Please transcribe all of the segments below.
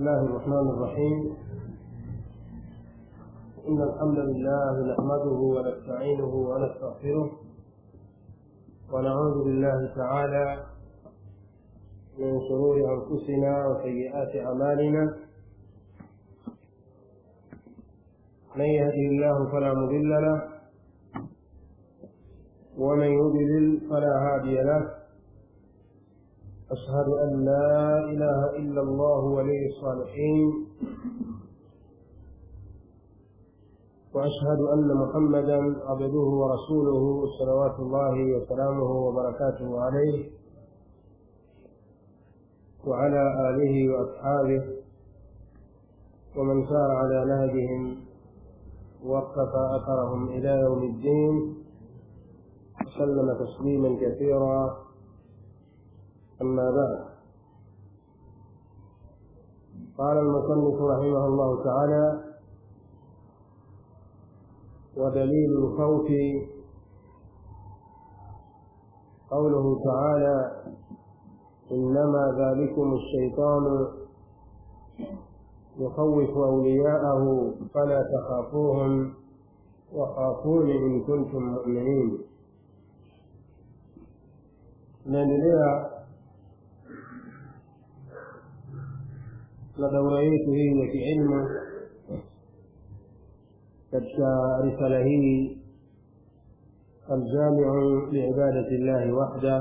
الله الرحمن الرحيم إن الحمد لله نحمده ونستعينه ونستغفره ونعوذ بالله تعالى من شرور أنفسنا وسيئات أعمالنا من يهده الله فلا مضل له ومن يضلل فلا هادي له أشهد أن لا إله إلا الله ولي الصالحين وأشهد أن محمدا عبده ورسوله صلوات الله وسلامه وبركاته عليه وعلى آله وأصحابه ومن سار على نهجهم واقتفى أثرهم إلى يوم الدين وسلم تسليما كثيرا أما بعد قال المصنف رحمه الله تعالى ودليل الخوف قوله تعالى إنما ذلكم الشيطان يخوف أولياءه فلا تخافوهم وخافون إن كنتم مؤمنين naendelea na daura yetu hii ya kiilmu katika risala hii الجامع لعبادة الله وحده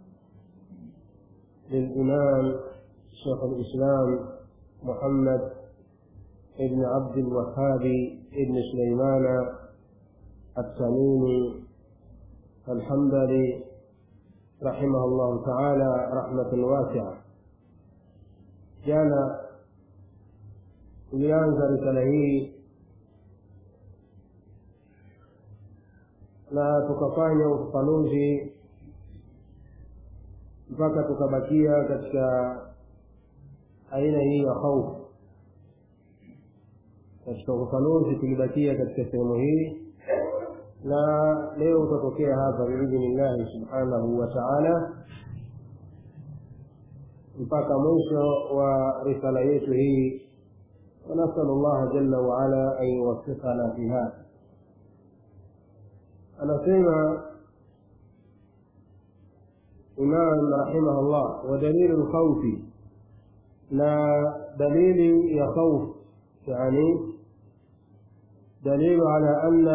للإمام شيخ الإسلام محمد ابن عبد الوهاب ابن سليمان التميمي الحنبلي رحمه الله تعالى رحمة واسعة jana tulianza risala hii na tukafanya ufafanuzi mpaka tukabakia katika aina hii ya khaufu katika ufafanuzi tulibakia katika sehemu hii na leo utatokea hapa biidhnillahi subhanahu wa taala mpaka mwisho wa risala yetu hii ونسأل الله جل وعلا أن يوفقنا في هذا أنا سيما إمام رحمه الله ودليل الخوف لا دليل يخوف يعني دليل على أن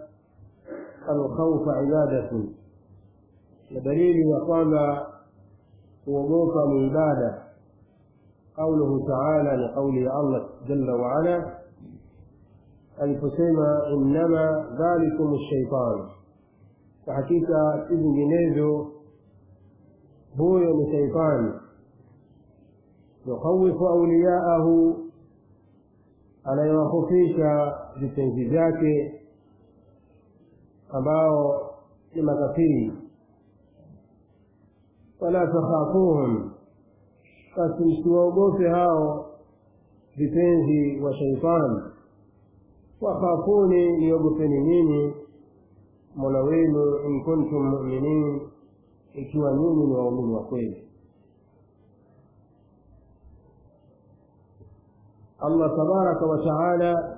الخوف عبادة ودليل يقام kuogopa ni ibada qauluhu taala ni kauli ya allah jalla waala aliposema innama dhalikum shaitan kwa hakika si vinginezo huyo ni shaitani yukhawifu auliyaahu anayewahofisha vitenzi vyake ambao ni makafiri wala takhafuhum basi msiwaogope hao vipenzi wa shaitani wakhafuni niogopeni nini mola wenu in kuntum muminin ikiwa nyinyi ni waumini wa kweli allah tabaraka wa taala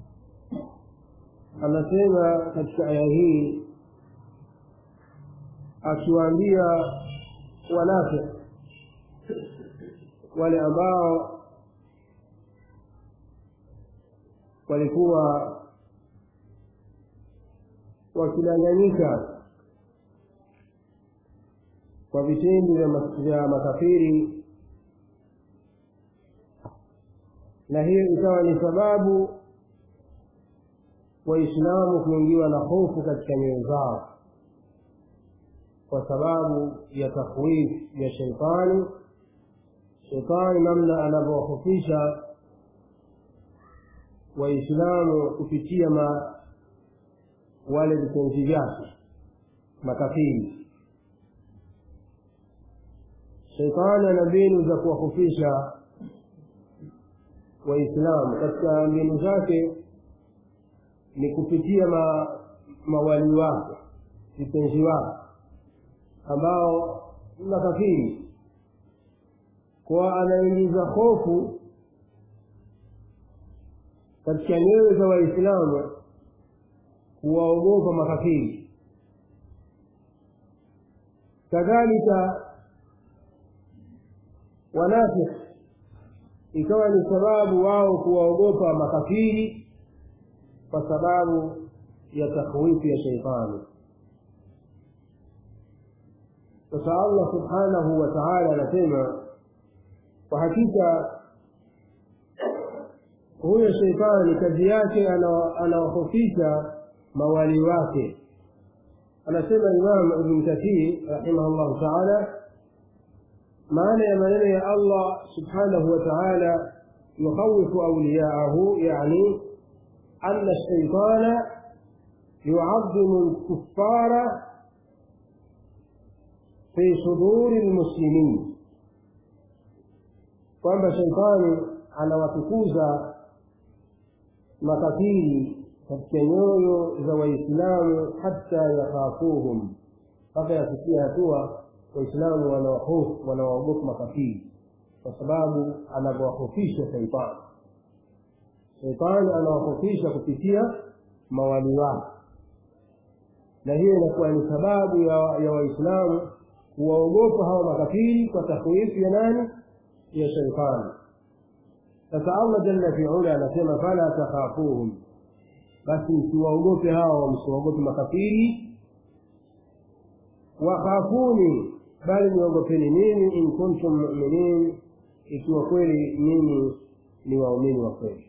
anasema katika aya hii akiwaambia wanafiq wale ambao walikuwa wakidanganyika kwa vitendo vya makafiri na hiyo ikawa ni sababu waislamu kuingiwa na hofu katika nyoyo zao kwa sababu ya takhwif ya sheitani sheitani namna anavyowahofisha waislamu kupitia ma wale vitenzi vyake makafiri sheitani ana mbinu za kuwahofisha waislamu katika mbinu zake ni kupitia ma, mawali wake vitenzi wake ambao ni makafiri kwa anaingiza hofu katika nyoyo za waislamu kuwaogopa makafiri kadhalika wanafiki ikawa ni sababu wao kuwaogopa makafiri kwa sababu ya takhwifu ya sheitani sasa allah subhanahu wa taala anasema kwa hakika huyo sheitani kazi yake anawahofisha mawali wake anasema imam ibn kathir rahimahullahu taala maana ya maneno ya allah subhanahu wa taala yukhawifu auliyaahu yani ana shaitana yucadimu lkuffara fi suduri lmuslimin kwamba shaitani anawatukuza makafiri katika nyoyo za waislamu hata yakhafuhum mpaka yafikia hatua waislamu wanawahofu wanawaogopa makafiri kwa sababu anavyowahofisha shaitani shaitani anawahofisha kupitia mawali wake na hiyo inakuwa ni sababu ya, ya waislamu kuwaogopa hawa makafiri kwa takhwifu ya nani ya shaitani sasa allah jalla fiula anasema fala takhafuhum basi msiwaogope hawa msiwaogope makafiri wakhafuni bali niogopeni mimi in kuntum muminin ikiwa kweli nyinyi ni waumini wa kweli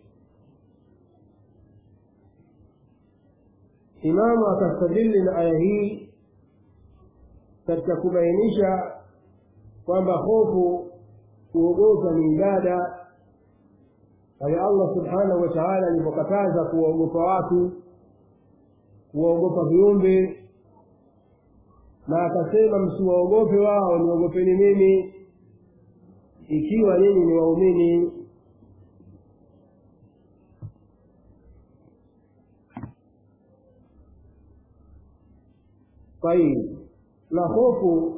imamu akastadili na aya hii katika kubainisha kwamba hofu kuogopa ni ibada pale allah subhanahu wa taala alipokataza kuwaogopa watu kuwaogopa viumbe na akasema msiwaogope wao niogopeni mimi ikiwa nyinyi ni waumini طيب na hofu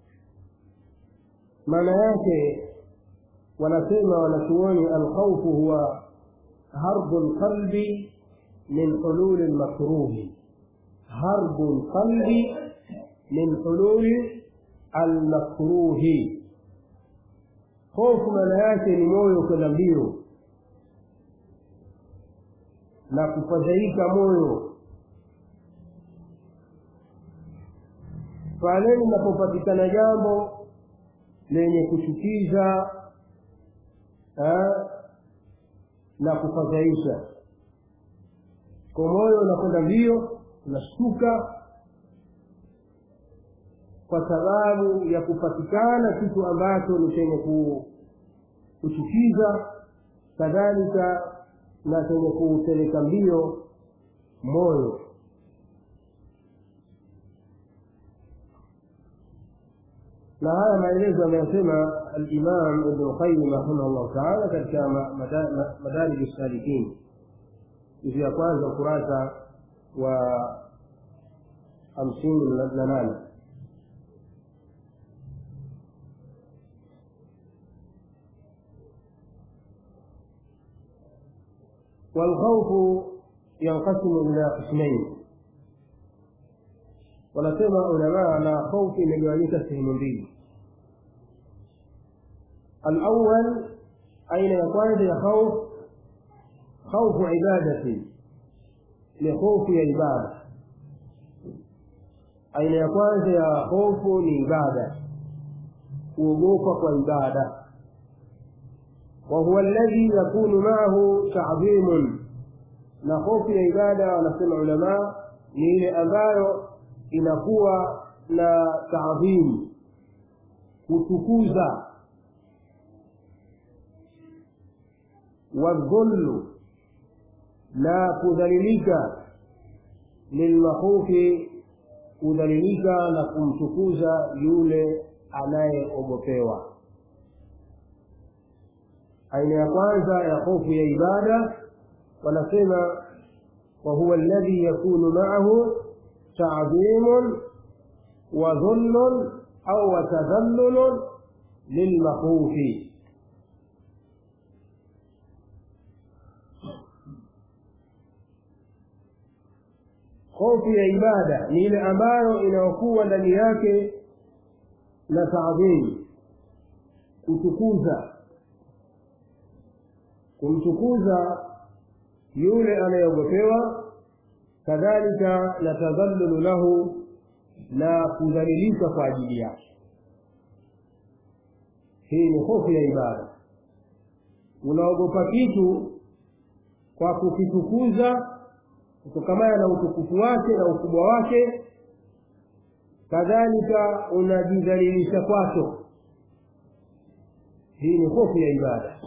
maana yake wanasema wanachuoni alkhaufu huwa harbu lqalbi min hululi lmakruhi harbu lqalbi min hululi almakruhi hofu maana yake ni moyo kwenda mbio na kufadhaika moyo pale linapopatikana jambo lenye kuchukiza na kufadhaisha kwa moyo unakwenda mbio unashtuka kwa sababu ya kupatikana kitu ambacho ni chenye kuchukiza kadhalika na chenye kuupeleka mbio moyo na haya maelezo ameyasema alimam ibnu qayim rahimahullahu taala katika madarij salikin juzu ya kwanza ukurasa wa hamsini na nane والخوف ينقسم إلى قسمين wanasema ulamaa na khaufu imegawanyika sehemu mbili alawal aina ya kwanza ya khauf khaufu ibadati ni hofu ya ibada aina ya kwanza ya hofu ni ibada kuogopa kwa ibada وهو الذي يكون معه تعظيم na hofu ya ibada wanasema ulamaa ni ile ambayo inakuwa na taadhimu kutukuza wadhullu na kudhalilika lilmakhufi kudhalilika na kumtukuza yule anayeogopewa aina ya kwanza ya hofu ya ibada wanasema wahuwa alladhi yakunu maahu تعظيم وذل أو تذلل للمخوف hofu ya ibada ni ile ambayo inayokuwa ndani yake na taadhimu kutukuza kumtukuza yule anayeogopewa kadhalika na tadhallulu lahu na kudhalilishwa kwa ajili yake hii ni hofu ya ibada unaogopa kitu kwa kukitukuza kutokamana na utukufu wake na ukubwa wake kadhalika unajidhalilisha kwacho hii ni hofu ya ibada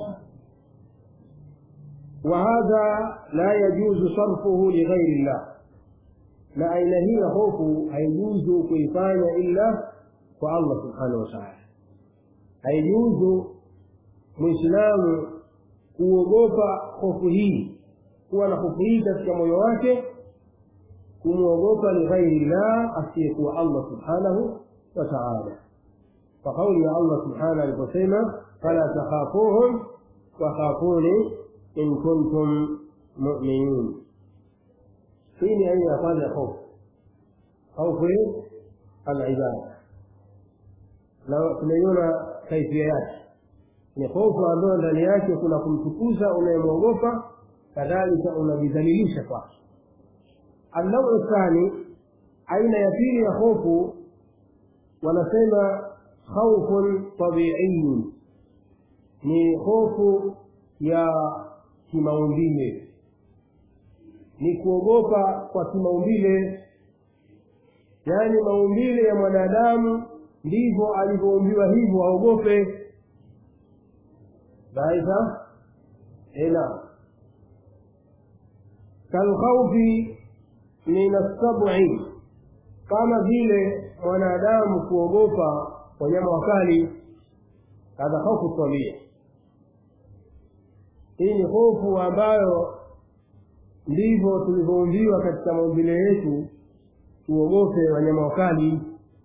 وهذا لا يجوز صرفه لغير الله na aina hii ya hofu haijuzu kuifanya illa kwa allah subhanahu wataala haijuzu mwislamu kuogopa hofu hii kuwa na hofu hii katika moyo wake kumwogopa lighairi llah asiyekuwa allah subhanahu wataala kwa kauli ya allah subhanahu aliposema fala takhafuhum wakhafuni in kuntum muminin hii ni aina ya kwanza ya hofu hofu alibada na tumeiona kaifia yake ni hofu ambayo ndani yake kuna kumtukuza unayemwogopa kadhalika unajidhalilisha kwake annau thani aina ya pili ya hofu wanasema khaufun tabiiyun ni hofu ya kimaumbile ni kuogopa kwa kimaumbile yaani maumbile ya mwanadamu ndivyo alivyoumbiwa hivyo aogope baidha ena kalkhaufi min assabi kama vile mwanadamu kuogopa wanyama wakali hadha hofu tabia hii ni hofu ambayo ndivyo tulivyoumbiwa katika maumbile yetu tuogope wanyama wakali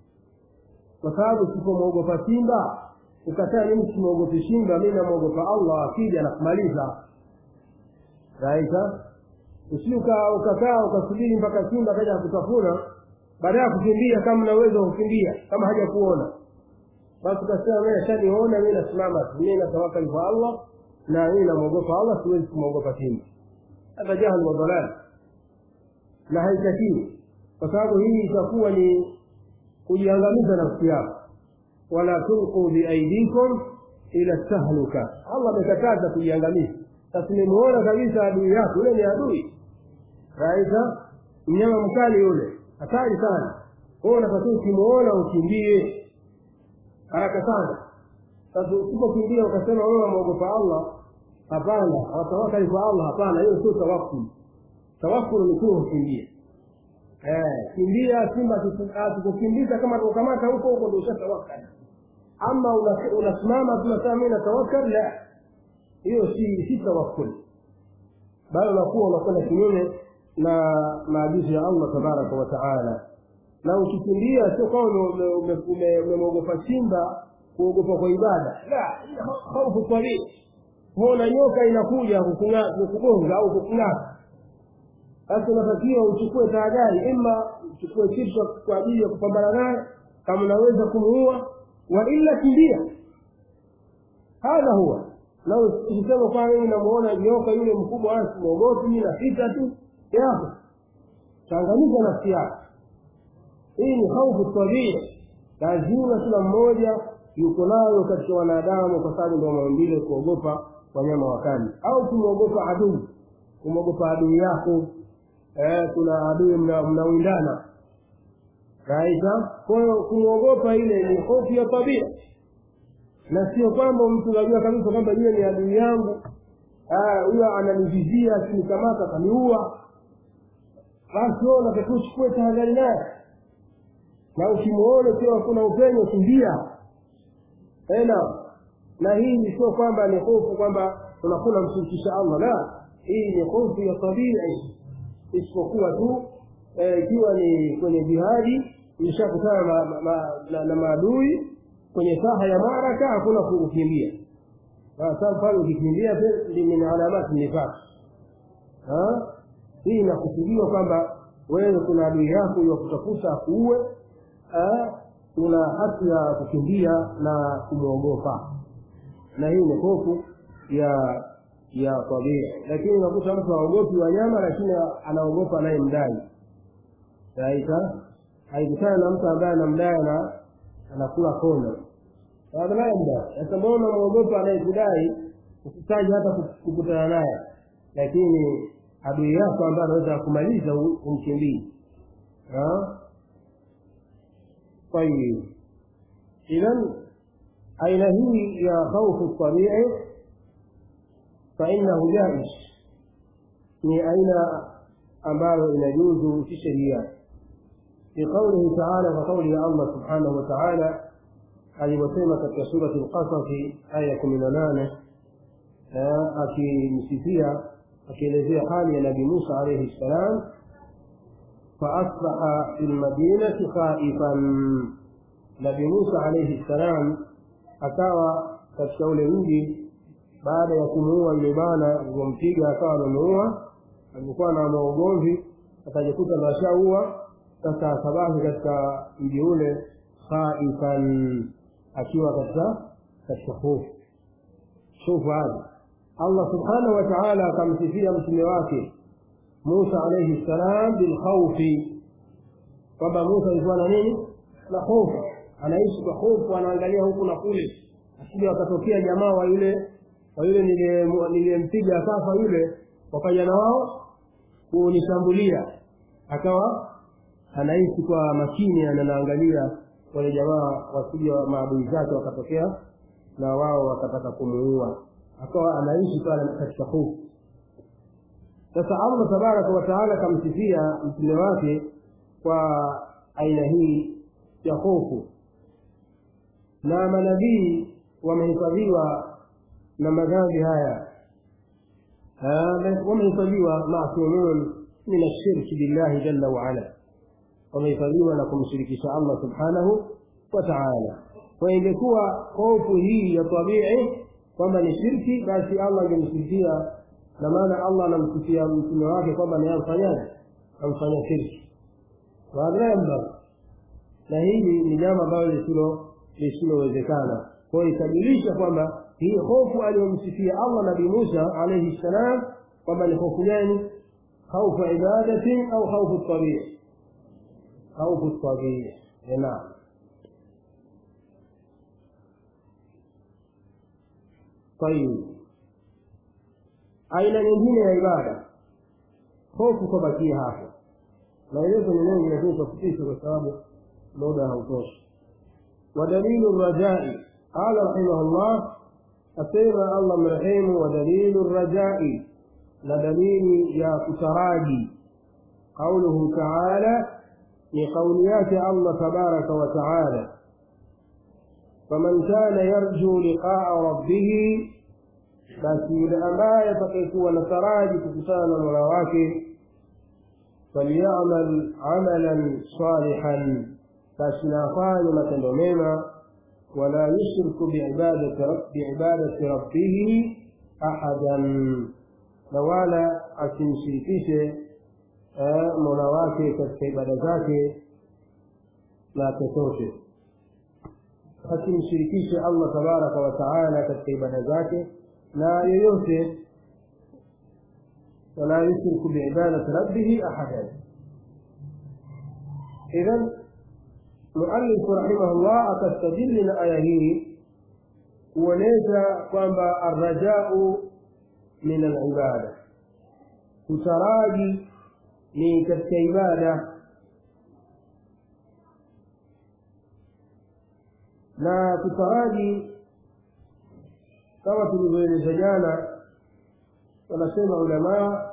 kwa sababu usipomwogopa simba ukataa mimi simwogopi simba mi namwogopa allah akija nakumaliza raisa usi ukakaa ukasubiri mpaka simba kaja kutafuna baada ya kukimbia kama na uwezo wa kukimbia kama haja kuona basi ukasema mi ashaniona mi nasimama tu mi natawakali kwa allah na mimi namwogopa allah siwezi kumwogopa simba hata jahal wa dalal na haitakiwi kwa sababu hii itakuwa ni kujiangamiza nafsi yako wala tulquu biaidikum ila tahluka allah amekataza kujiangamiza sasa nimuona kabisa adui yako yule ni adui raisa mnyama mkali yule hatari sana kwao unatakiwa ukimuona ukimbie haraka sana sasa usipokimbia ukasema wewe wamwogopa allah hapana watawakali kwa allah hapana hiyo sio tawakul tawakul ni kuwa ukimbie kimbia simba akikukimbiza kama tukamata huko huko ndio ushatawakali ama unasimama tunasema mi natawakal la hiyo si si tawakkul bali unakuwa unakwenda kinyume na maagizo ya allah tabaraka wa taala na ukikimbia sio kama umemwogopa simba kuogopa kwa ibada la hofu tabii huona nyoka inakuja kukugonga au kukung'ata basi unatakiwa uchukue tahadhari ima uchukue kitu kwa ajili ya kupambana naye kama unaweza kumuua wa illa kimbia hadha huwa na ukisema kwa mimi namuona nyoka yule mkubwa asi mwogopi mi napita tu yako changanisha nafsi yako hii ni haufu tabia lazima kila mmoja yuko nayo katika wanadamu kwa sababu ndio maumbile kuogopa wanyama wakali au kumwogopa adui kumwogopa adui yako eh, kuna adui mnawindana raisa kwa hiyo kumwogopa ile ni hofu ya tabia na sio kwamba mtu unajua kabisa kwamba yule ni adui yangu huyo ananivizia akinikamata kaniua basi wewe unatakiwa uchukue tahadhari naye na ukimwona ukiwa kuna upenyo kimbia tena na hii sio kwamba ni hofu kwamba unakula mshirikisha allah la hii ni hofu ya tabia isipokuwa tu ikiwa ni kwenye jihadi imeshakutana na maadui kwenye saha ya maraka hakuna kukimbia sasa pale ukikimbia min alamati nifaq hii inakusudiwa kwamba wewe kuna adui yako ya kutafuta akuue una haki ya kukimbia na kumwogopa na hii ni hofu ya ya tabia lakini unakuta mtu aogopi wanyama lakini anaogopa anayemdai aita haikutana na mtu ambaye anamdai na anakula kona anayemdai sasa mbona unamwogopa anayekudai usitaji hata kukutana naye lakini adui yako ambaye anaweza kumaliza umkimbii طيب إذا أين هي يا خوف الطبيعي فإنه جائز من أين أمر يجوز في الشريعة في قوله تعالى وقوله الله سبحانه وتعالى alivyosema katika surati lqasasi aya ya kumi na nane akimsifia akielezea hali ya nabi musa alaihi ssalam faasbaha fi lmadinati khaifan nabi musa alaihi ssalam akawa katika ule mji baada ya kumuua yule bana alivyompiga akawa amemuua alikuwa na maugomvi akajikuta nashaua sasa akabaki katika mji ule khaifan akiwa katika katika hofu shufu hadi allah subhanahu wa taala akamsifia mtume wake musa alaihi ssalam bilkhaufi kwamba musa alikuwa na nini na hofu anaishi kwa hofu anaangalia huku na kule asija wakatokea jamaa wa yule wa yule niliyempiga akafa yule wakaja na wao kunishambulia akawa anaishi kwa makini anaangalia wale jamaa wasija maadui zake wakatokea na wao wakataka kumuua akawa anaishi pale katika hofu sasa allah tabaraka wataala akamsifia mtume wake kwa aina hii ya hofu na manabii wamehifadhiwa na madhambi haya wamehifadhiwa masumun min ashirki billahi jalla waala wamehifadhiwa na kumshirikisha allah subhanahu wa taala kwa ingekuwa hofu hii ya tabii kwamba ni shirki basi allah angemsifia na maana allah anamsifia mtume wake kwamba ni amfanyaje amfanya shirki wadhamba na hili ni jambo ambalo lisilo lisilowezekana kwa hiyo ikajulisha kwamba hii hofu aliyomsifia allah nabii musa alaihi ssalam kwamba ni hofu gani khaufu ibadatin au khaufu tabii khaufu tabii naam طيب aina nyingine ya ibada hofu kwabakia hapo maelezo ni mengi lakini tafutisha kwa sababu muda hautoshi ودليل الرجاء قال رحمه الله أسيما الله مرحيم ودليل الرجاء لدليل يا كتراجي قوله تعالى لقوليات الله تبارك وتعالى فمن كان يرجو لقاء ربه basi yule ambaye atakayekuwa na taraji kukutana na mola wake falyamal amalan salihan basi na afanye matendo mema wala yushriku biibadati rabbihi ahadan na wala asimshirikishe mola wake katika ibada zake na chochote asimshirikishe allah tabaraka wataala katika ibada zake na yoyote wala yushriku biibadati rabbihi ahadan idhan muallifu rahimahullah akastadili na aya hii kuonyesha kwamba arrajau min alibada kutaraji ni katika ibada na kutaraji kama tulivyoeleza jana wanasema ulamaa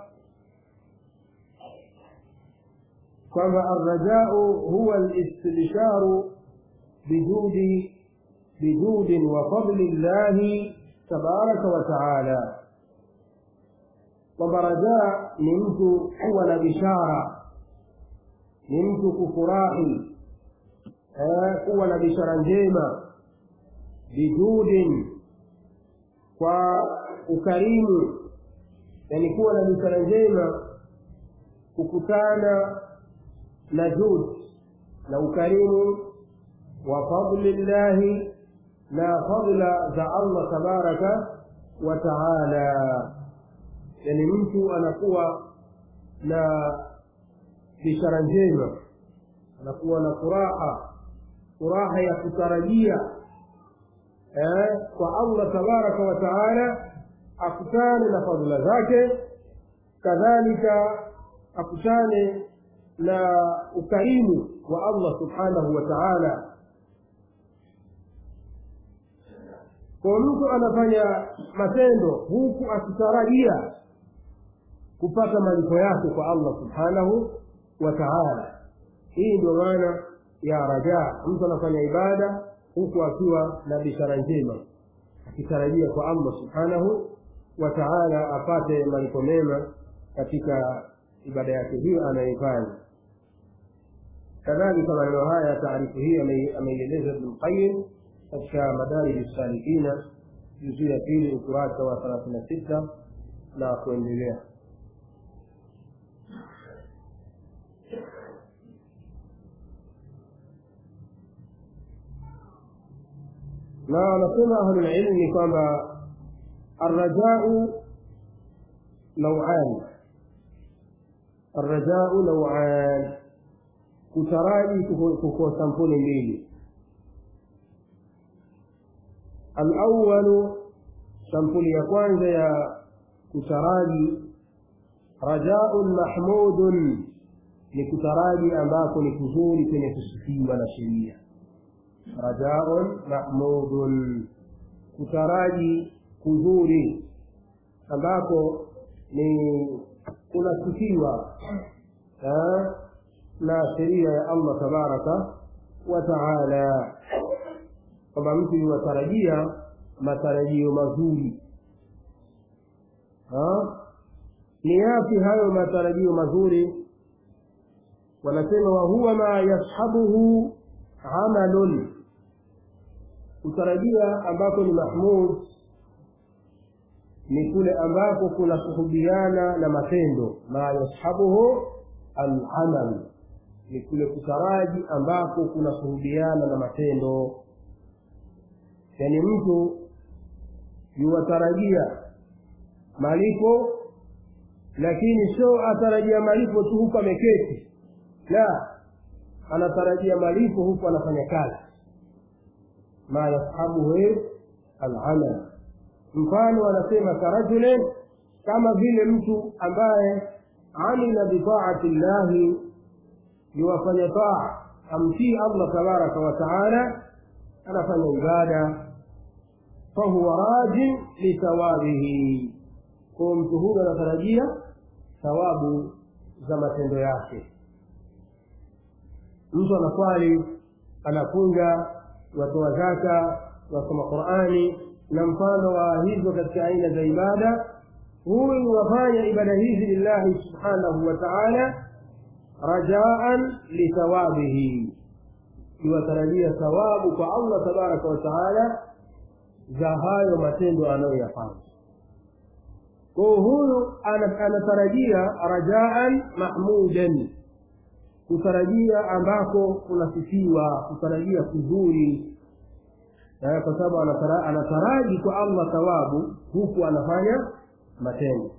kwamba arrajau huwa listibsharu bijudi bijudin wa fadli llahi tabaraka wa taala kwamba rajaa ni mtu kuwa na bishara ni mtu kufurahi kuwa na bishara njema bijudin kwa ukarimu yani kuwa na bishara njema kukutana na jud na ukarimu wa fadli llahi na fadla za allah tabaraka wa taala yani mtu anakuwa na bishara njema anakuwa na furaha furaha ya kutarajia eh, kwa allah tabaraka wa taala akutane na fadhila zake kadhalika akutane na ukarimu wa allah subhanahu wa taala kwa mtu anafanya matendo huku akitarajia kupata malipo yake kwa allah subhanahu wa taala hii ndio maana ya rajaa mtu anafanya ibada huku akiwa na bishara njema akitarajia kwa allah subhanahu wa taala apate malipo mema katika ibada yake hiyo anayoifanya kadhalika maneno haya taarifu hii ameieleza ibnu lqayim katika madarij salikina juzuu ya pili ukurasa wa thelathini na sita na kuendelea na wanasema ahlulilmi kwamba arrajau nauan arrajau nauan kutaraji kuko sampuli mbili alawalu sampuli ya kwanza ya kutaraji rajaun mahmudun ni kutaraji ambako ni kuzuri kwenye kusifiwa na sheria rajaun mahmudun kutaraji kuzuri ambako ni kunasifiwa na sheria ya allah tabaraka wa taala kwamba mtu yuwatarajia matarajio mazuri ni yapi hayo matarajio mazuri wanasema wahuwa ma yashabuhu amalun kutarajia ambako ni mahmud ni kule ambako kuna kuhubiana na matendo ma yashabuhu alamal ni kule kutaraji ambako kuna kuhubiana na matendo yaani mtu yuwatarajia malipo lakini sio atarajia malipo tu huku ameketi la anatarajia malipo huku anafanya kazi ma yashabuhu alamal mfano anasema karajulin kama vile mtu ambaye amila bitaati llahi yuwafanya taa amtii allah tabaraka wa taala anafanya ibada fahuwa rajin lithawabihi kwa mtu huyo anatarajia thawabu za matendo yake mtu anaswali anafunga watoa zaka wasoma qurani na mfano wa hizo katika aina za ibada huyu wafanya ibada hizi lillahi subhanahu wa taala rajaan lithawabihi iwatarajia thawabu kwa allah tabaraka wa taala za hayo matendo anayoyafanya kwao huyu anatarajia rajaan mahmudan kutarajia ambako kunasifiwa kutarajia kuzuri kwa sababu anataraji kwa allah thawabu huku anafanya matendo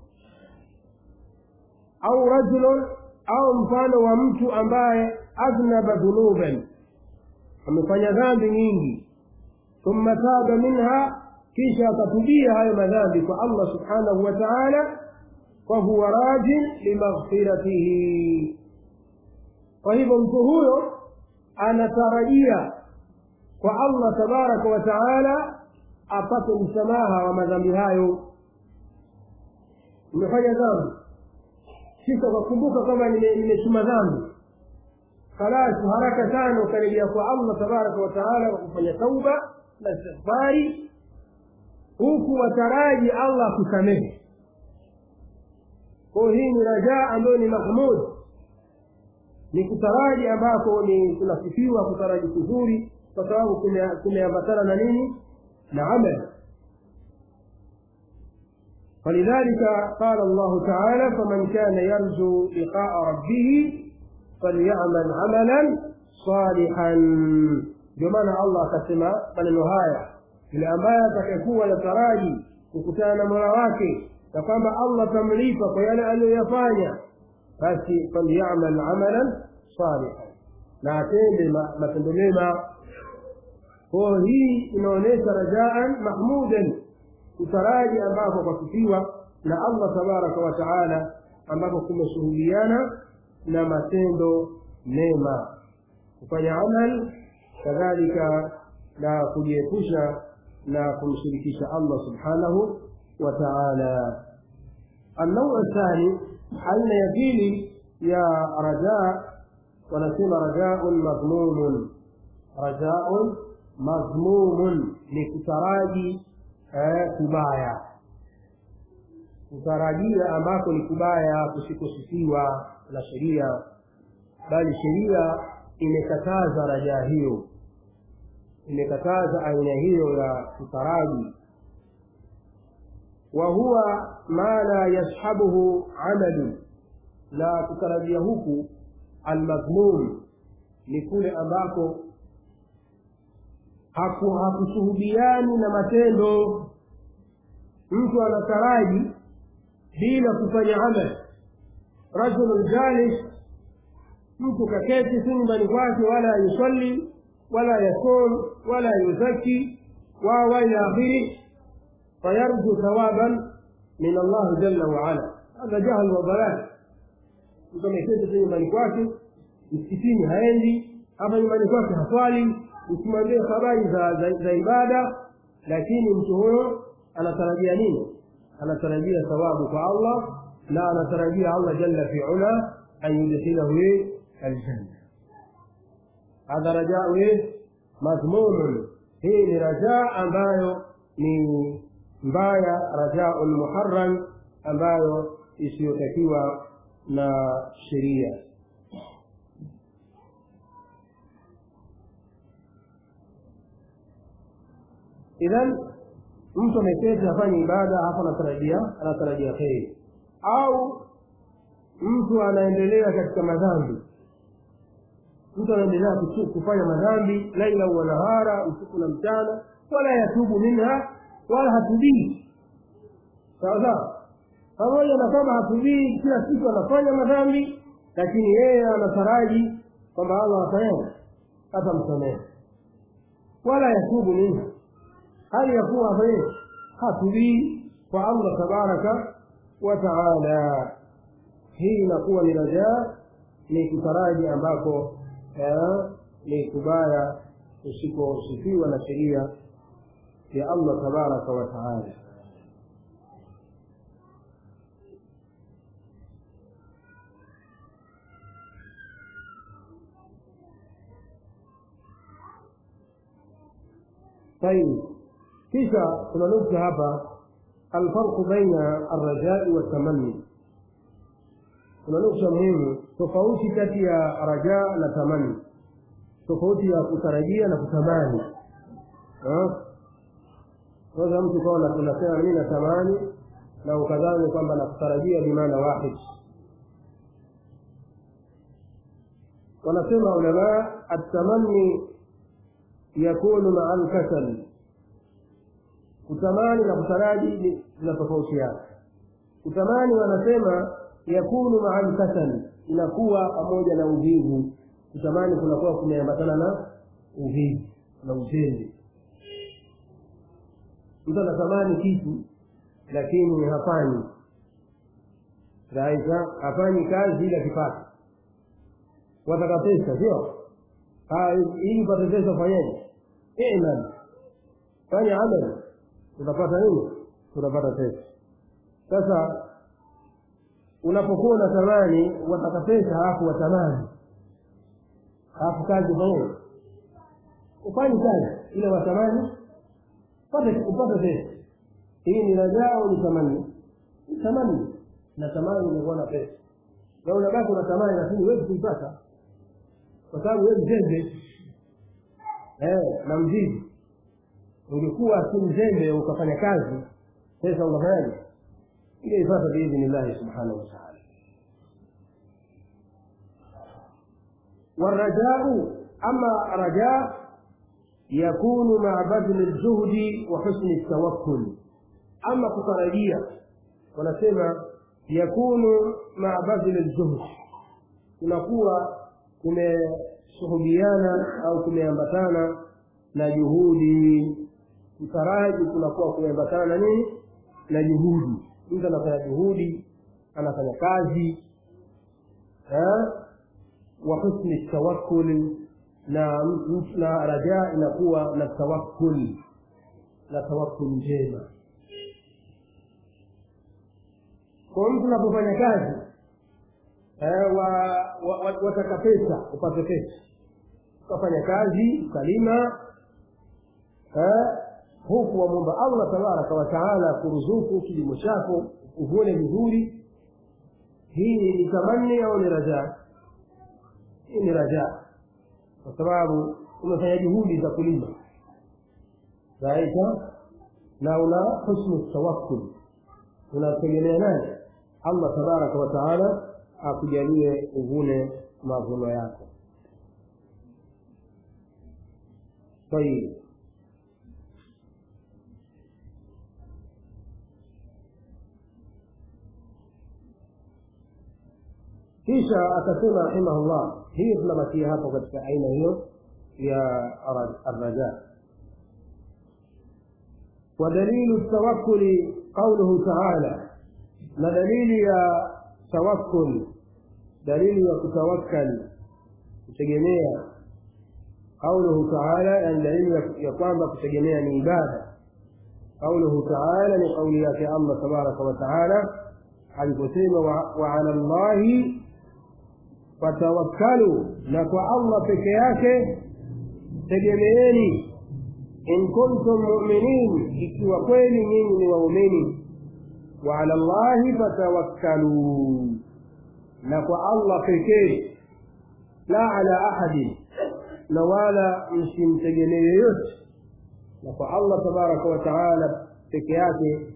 au rajulun au mfano wa mtu ambaye adhnaba dhunuban amefanya dhambi nyingi thumma taba minha kisha akatubia hayo madhambi kwa allah subhanahu wa taala fahuwa rajin limaghfiratihi kwa hivyo mtu huyo anatarajia kwa allah tabaraka wa taala apate msamaha wa madhambi hayo umefanya dhambi kisha ukakumbuka kwamba nimechuma dhambi khalas haraka sana ukarejea kwa allah tabaraka wa taala kwa kufanya tauba na istighfari huku wataraji allah akusamehe kwayo hii ni rajaa ambayo ni mahmud ni kutaraji ambako ni kunasifiwa kutaraji kuzuri kwa sababu kumeambatana na nini na amal فلذلك قال الله تعالى فمن كان يرجو لقاء ربه falyamal amalan salihan ndio maana allah akasema maneno haya yule ambaye atakayekuwa nataraji kukutana na mola wake na kwamba allah tamlipa kwa yale aliyoyafanya basi falyamal amalan salihan na atende matendo mema kwayo hii inaonyesha rajaan mahmudan utaraji ambako kwasifiwa na allah tabaraka wa taala ambako kumeshuhudiana na matendo mema kufanya amal kadhalika na kujiepusha na kumshirikisha allah subhanahu wa taala النوع الثاني أن يقيل يا رجاء ونسمى رجاء مضموم رجاء مضموم لكتراجي kubaya kutarajia ambako ni kubaya kusikosifiwa na sheria bali sheria imekataza rajaa hiyo imekataza aina hiyo ya kutaraji wa huwa ma la yashabuhu amalu na kutarajia huku almadhmum ni kule ambako hakushuhudiani na matendo mtu anataraji bila kufanya amal rajulun jalis mtu kaketi si nyumbani kwake wala yusalli wala yasum wala yuzaki wawa ila akhiri fayarju thawaban min allahi jalla waala hadha jahl wa dalal mtu ameketi tu nyumbani kwake msikitini haendi hapa nyumbani kwake haswali usimwambie habari za, za, za ibada lakini mtu huyo anatarajia nini anatarajia thawabu kwa allah na anatarajia allah jalla fi ula an yudkhilahu aljanna hadha rajau madhmumun hii ni rajaa ambayo ni mbaya rajaun muharram ambayo isiyotakiwa na sheria idhan mtu ameketi afanye ibada hapo anatarajia anatarajia kheri au mtu anaendelea katika madhambi mtu anaendelea kufanya madhambi laila wa nahara usiku na mchana wala yatubu minha wala hatubii sawa sawa pamoja na kwamba hatubii kila siku anafanya madhambi lakini yeye anataraji kwamba allah afanyaje atamsamehe wala yatubu minha hali ya kuwa afanyeje hatubii kwa allah tabaraka wa taala hii inakuwa ni rajaa ni kutaraji ambako ni kubaya usiposifiwa na sheria ya allah tabaraka wa taala طيب kisha kuna nukta hapa alfarqu baina arrajai waltamani kuna nukta muhimu tofauti kati ya rajaa na tamani tofauti ya kutarajia na kutamani sasa mtu kawa unasema mimi natamani na ukadhani kwamba nakutarajia bimaana wahid wanasema ulamaa atamani yakunu maa lkasal kutamani na kutaraji zinatofautiana kutamani wanasema yakunu maa lkasal inakuwa pamoja na uvivu kutamani kunakuwa kumeambatana na uvivu na uzembe mtu anatamani kitu lakini hafanyi raisa hafanyi kazi ila kipato wataka pesa sio ili upate pesa fanyeje iman fanya amali utapata nini utapata pesa sasa unapokuwa unatamani wataka pesa halafu watamani halafu kazi fanyeje ufanyi kazi ile watamani upate pesa hii ni rajaa au ni tamani ni tamani na tamani inakuwa na pesa na unabaki unatamani lakini huwezi kuipata kwa sababu wewe mzembe eh, na mzizi ungekuwa si mzembe ukafanya kazi pesa unafanyaje ile ipata biidhnillahi subhanahu wa taala والرجاء أما رجاء يكون مع بذل الجهد وحسن التوكل أما kutarajia wanasema yakunu maa badhil aljuhd kunakuwa kumeshuhudiana au kumeambatana na juhudi kutaraji kunakuwa kumeambatana na nini na juhudi mtu anafanya juhudi anafanya kazi wa husni tawakkuli na na rajaa inakuwa na tawakkul na tawakkul njema kwa mtu unapofanya kazi eh, wa, wa, wa, wataka pesa upate pesa ukafanya kazi ukalima eh, huku wamwomba allah tabaraka wataala kuruzuku kilimo chako uvune vizuri hii ni tamanni au ni rajaa hii ni rajaa kwa sababu umefanya juhudi za kulima zaita na una husnu tawakkul unategemea nani allah tabaraka wataala akujalie uvune mavuno yako طيب kisha akasema rahimahullah hiyo tunabakia hapo katika aina hiyo ya arraja ودليل التوكل قوله تعالى na dalili ya tawakkul dalili ya kutawakkal kutegemea qauluhu taala yani dalili ya kwamba kutegemea ni ibada qauluhu taala ni kauli yake allah tabaraka wa taala aliposema wa ala llahi fatawakkalu na kwa allah peke yake tegemeeni in kuntum muminin ikiwa kweli nyinyi ni waumini وعلى الله فتوكلوا نكو الله pekee la ala ahadi na wala msimtegemee yoyote na kwa allah tabaraka wa taala peke yake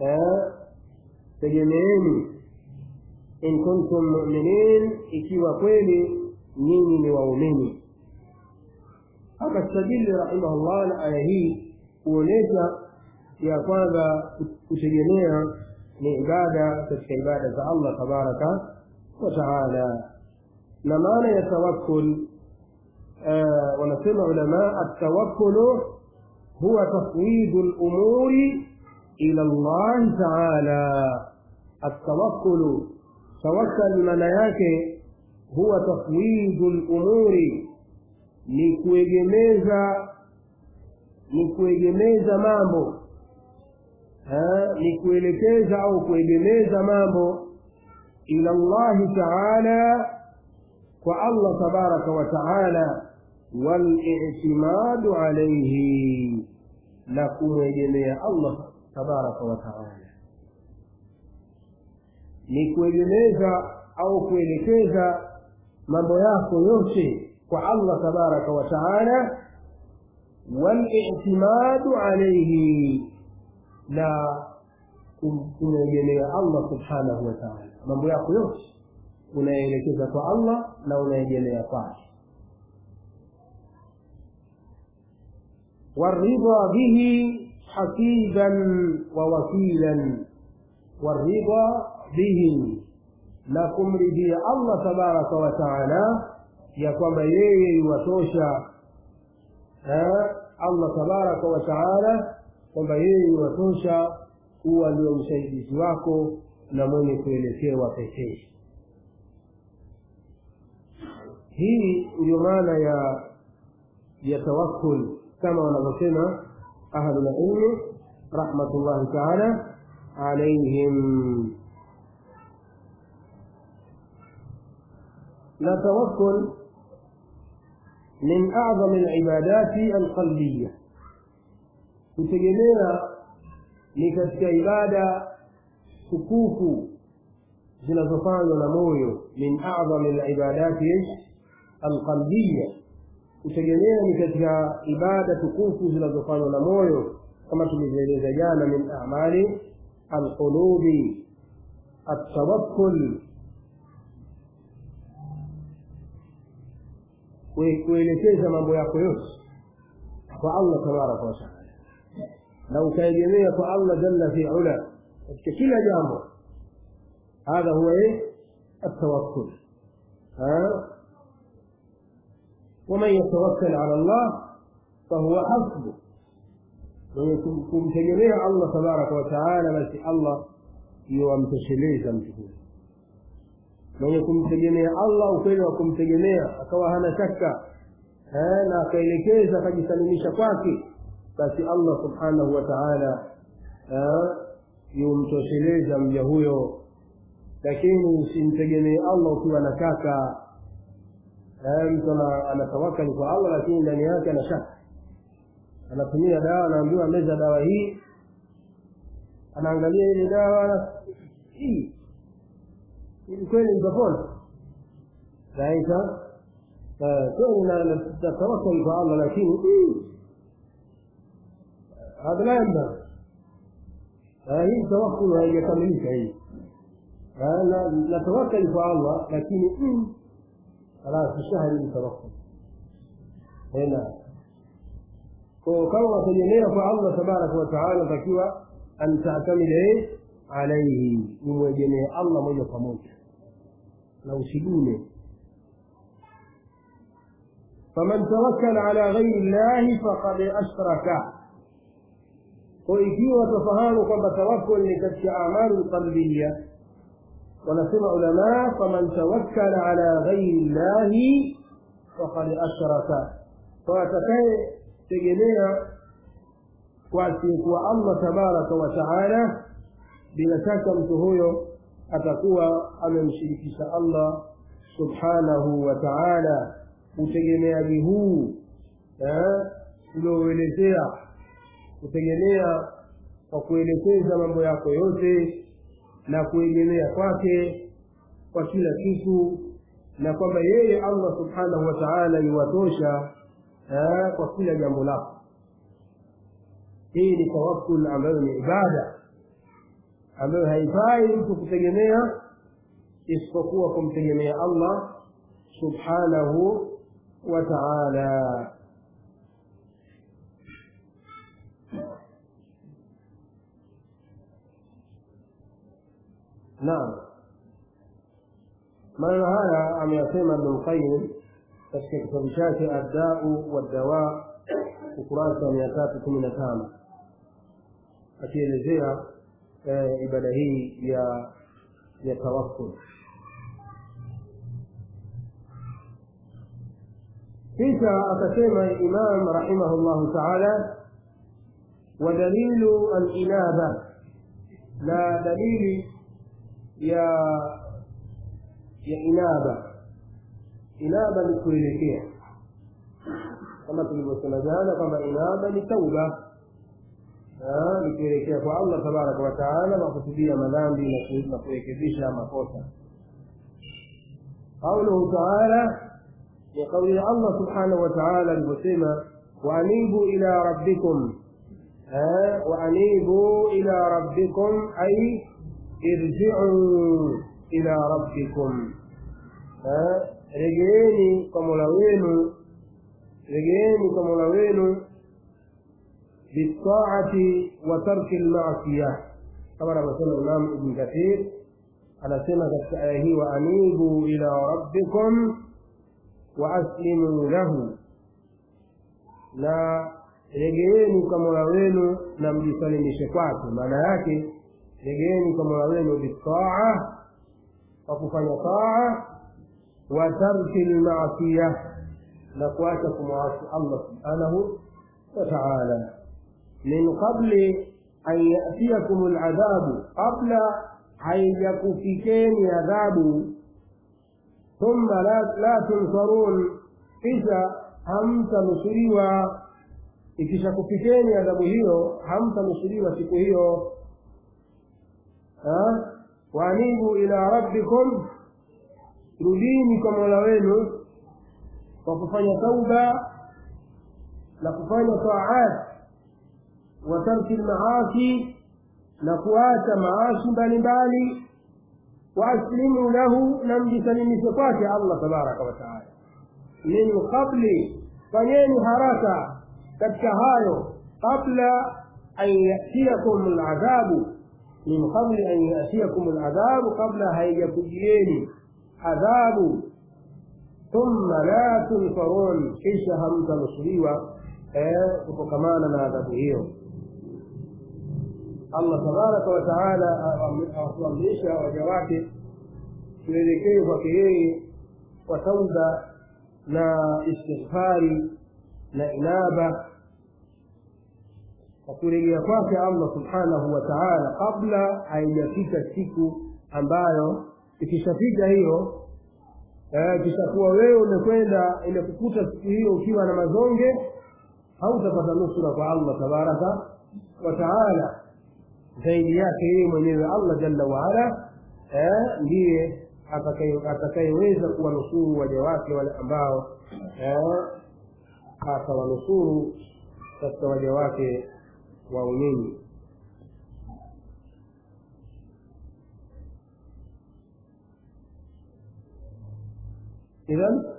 tegemeeni in kuntum muminin ikiwa kweli nyinyi ni waumini akastadili rahimahullah na aya hii kuonyesha ya kwanza kutegemea ni ibada katika ibada za allah tabaraka wa taala na maana ya tawakkul wanasema ulama atawakkulu huwa tafwidu lumuri ila llahi taala atawakkulu tawakkal maana yake huwa tafwidu lumuri ni kuegemeza ni kuegemeza mambo ni kuelekeza au kuegemeza mambo ila llahi taala kwa allah tabaraka wa taala walictimadu alaihi na kumwegemea allah tabaraka wa taala ni kuegemeza au kuelekeza mambo yako yote kwa allah tabaraka wa taala walictimadu alaihi na kumwegemea allah subhanahu wa taala mambo yako yote unaelekeza kwa allah na unaegemea kwake والرضا به حسيبا ووكيلا والرضا به na kumridhia allah tabaraka wa taala ya kwamba yeye iwatosha allah tabaraka wa taala kwamba yeye iwatosha kuwa ndio msaidizi wako na mwenye kuelekewa pekee hii ndio maana ya ya tawakkul kama wanavyosema ahlulilmi rahmatullahi taala alaihim na tawakkul min acdami alibadati alqalbiya kutegemea ni katika ibada tukufu zinazofanywa na moyo min acdami alibadati alqalbiya kutegemea ni katika ibada tukufu zinazofanywa na moyo kama tulivyoeleza jana min amali alqulubi التوكل kuelekeza mambo yako yote kwa allah tabaraka wataala na ukaegemea kwa allah jalla fi ula katika kila jambo hadha huwa التوكل ها ومن يتوكل على الله فهو حسبه mwenye kumtegemea allah tabaraka wataala basi allah ndiyo amtosheleza mtu huyo mwenye kumtegemea allah ukweli wa kumtegemea akawa hana shaka na akaelekeza akajisalimisha kwake basi allah subhanahu wa taala yumtosheleza mja huyo lakini usimtegemee allah ukiwa na shaka mtu anatawakali kwa allah lakini ndani yake ana shaka anatumia dawa anaambiwa meza dawa hii anaangalia ile dawa hii ili kweli nitapona naita kweli natawakali kwa allah lakini hadha la yambaghi hii tawakul haijakamilika hii natawakali kwa allah lakini خلاص الشهر يتوكل هنا kama unategemea kwa allah tabaraka wataala takiwa an tatamida alaihi umwegemee allah moja kwa moja na usigune faman tawakkala ala ghairi llahi faqad ashraka kwa ikiwa tafahamu kwamba tawakkul ni katika amalu lqalbiya wanasema ulama faman tawakkala ala ghairi llahi faqad ashraka kwa atakaye tegemea kwa asiyekuwa allah tabaraka wa taala bila shaka mtu huyo atakuwa amemshirikisha allah subhanahu wa taala utegemeaji huu uliouelezea kutegemea kwa kuelekeza mambo yako yote na kuegemea kwake kwa kila kitu na kwamba yeye allah subhanahu wa taala yuwatosha kwa kila jambo lako hii ni tawakkul ambayo ni ibada ambayo haifai mtu kutegemea isipokuwa kumtegemea allah subhanahu wa taala naam maneno haya ameyasema ibnulqayim katika kitabu chake addau waddawa ukurasa wa mia tatu kumi na tano akielezea ibada hii ya ya tawakkul kisha akasema imam rahimahu llahu taala wadalilu alinaba na dalili ya ya inaba inaba ni kuelekea kama tulivyosema jana kwamba inaba ni tauba ni kuelekea kwa allah tabaraka wataala na kutubia madhambi na kurekebisha makosa qauluhu taala ni kauli ya allah subhanahu wataala alivyosema waanibu ila rabbikum waanibu ila rabbikum ay irjiu ila rabbikum regeeni kwa mola wenu regeeni kwa mola wenu biltaati wa tarki lmasiya kama anavyosema imam ibn kathir anasema katika aya hii waanibu ila rabbikum wa aslimu lahu na regeeni kwa mola wenu na mjisalimishe kwake maana yake regeeni kwa mola wenu bitaa kwa kufanya taa wa tarki lmasiya na kuacha kumwasi allah subhanahu wa taala min qabli an yatiyakum ladhabu qabla haijakufikeni adhabu thumma la, la tunsarun kisha hamtanusuriwa ikishakufikeni adhabu hiyo hamtanusuriwa siku hiyo waanibu ila rabbikum rudini kwa mola wenu kwa kufanya tauba na kufanya taat wa tarki lmaasi na kuacha maasi mbalimbali waaslimu lahu na mjisalimishe kwake allah tabaraka wataala min qabli fanyeni haraka katika hayo qabla an yatiyakum ladhabu min qabli an yatiyakum ladhabu kabla haijakujieni adhabu thumma la tunfarun kisha hamtanusuriwa kutokamana na adhabu hiyo allah tabaraka wataala awatuamrisha waja wake tuelekee kwake yeye kwa tauba na istighfari na inaba kwa kurejea kwake allah subhanahu wa taala kabla haijafika siku ambayo ikishafika hiyo kishakuwa wewe umekwenda imekukuta siku hiyo ukiwa na mazonge hautapata nusura kwa allah tabaraka wa taala zaidi yake yeye mwenyewe allah jalla waala ndiye atakayeweza kuwanusuru waja wake wale ambao atawanusuru katika waja wake waumini idhan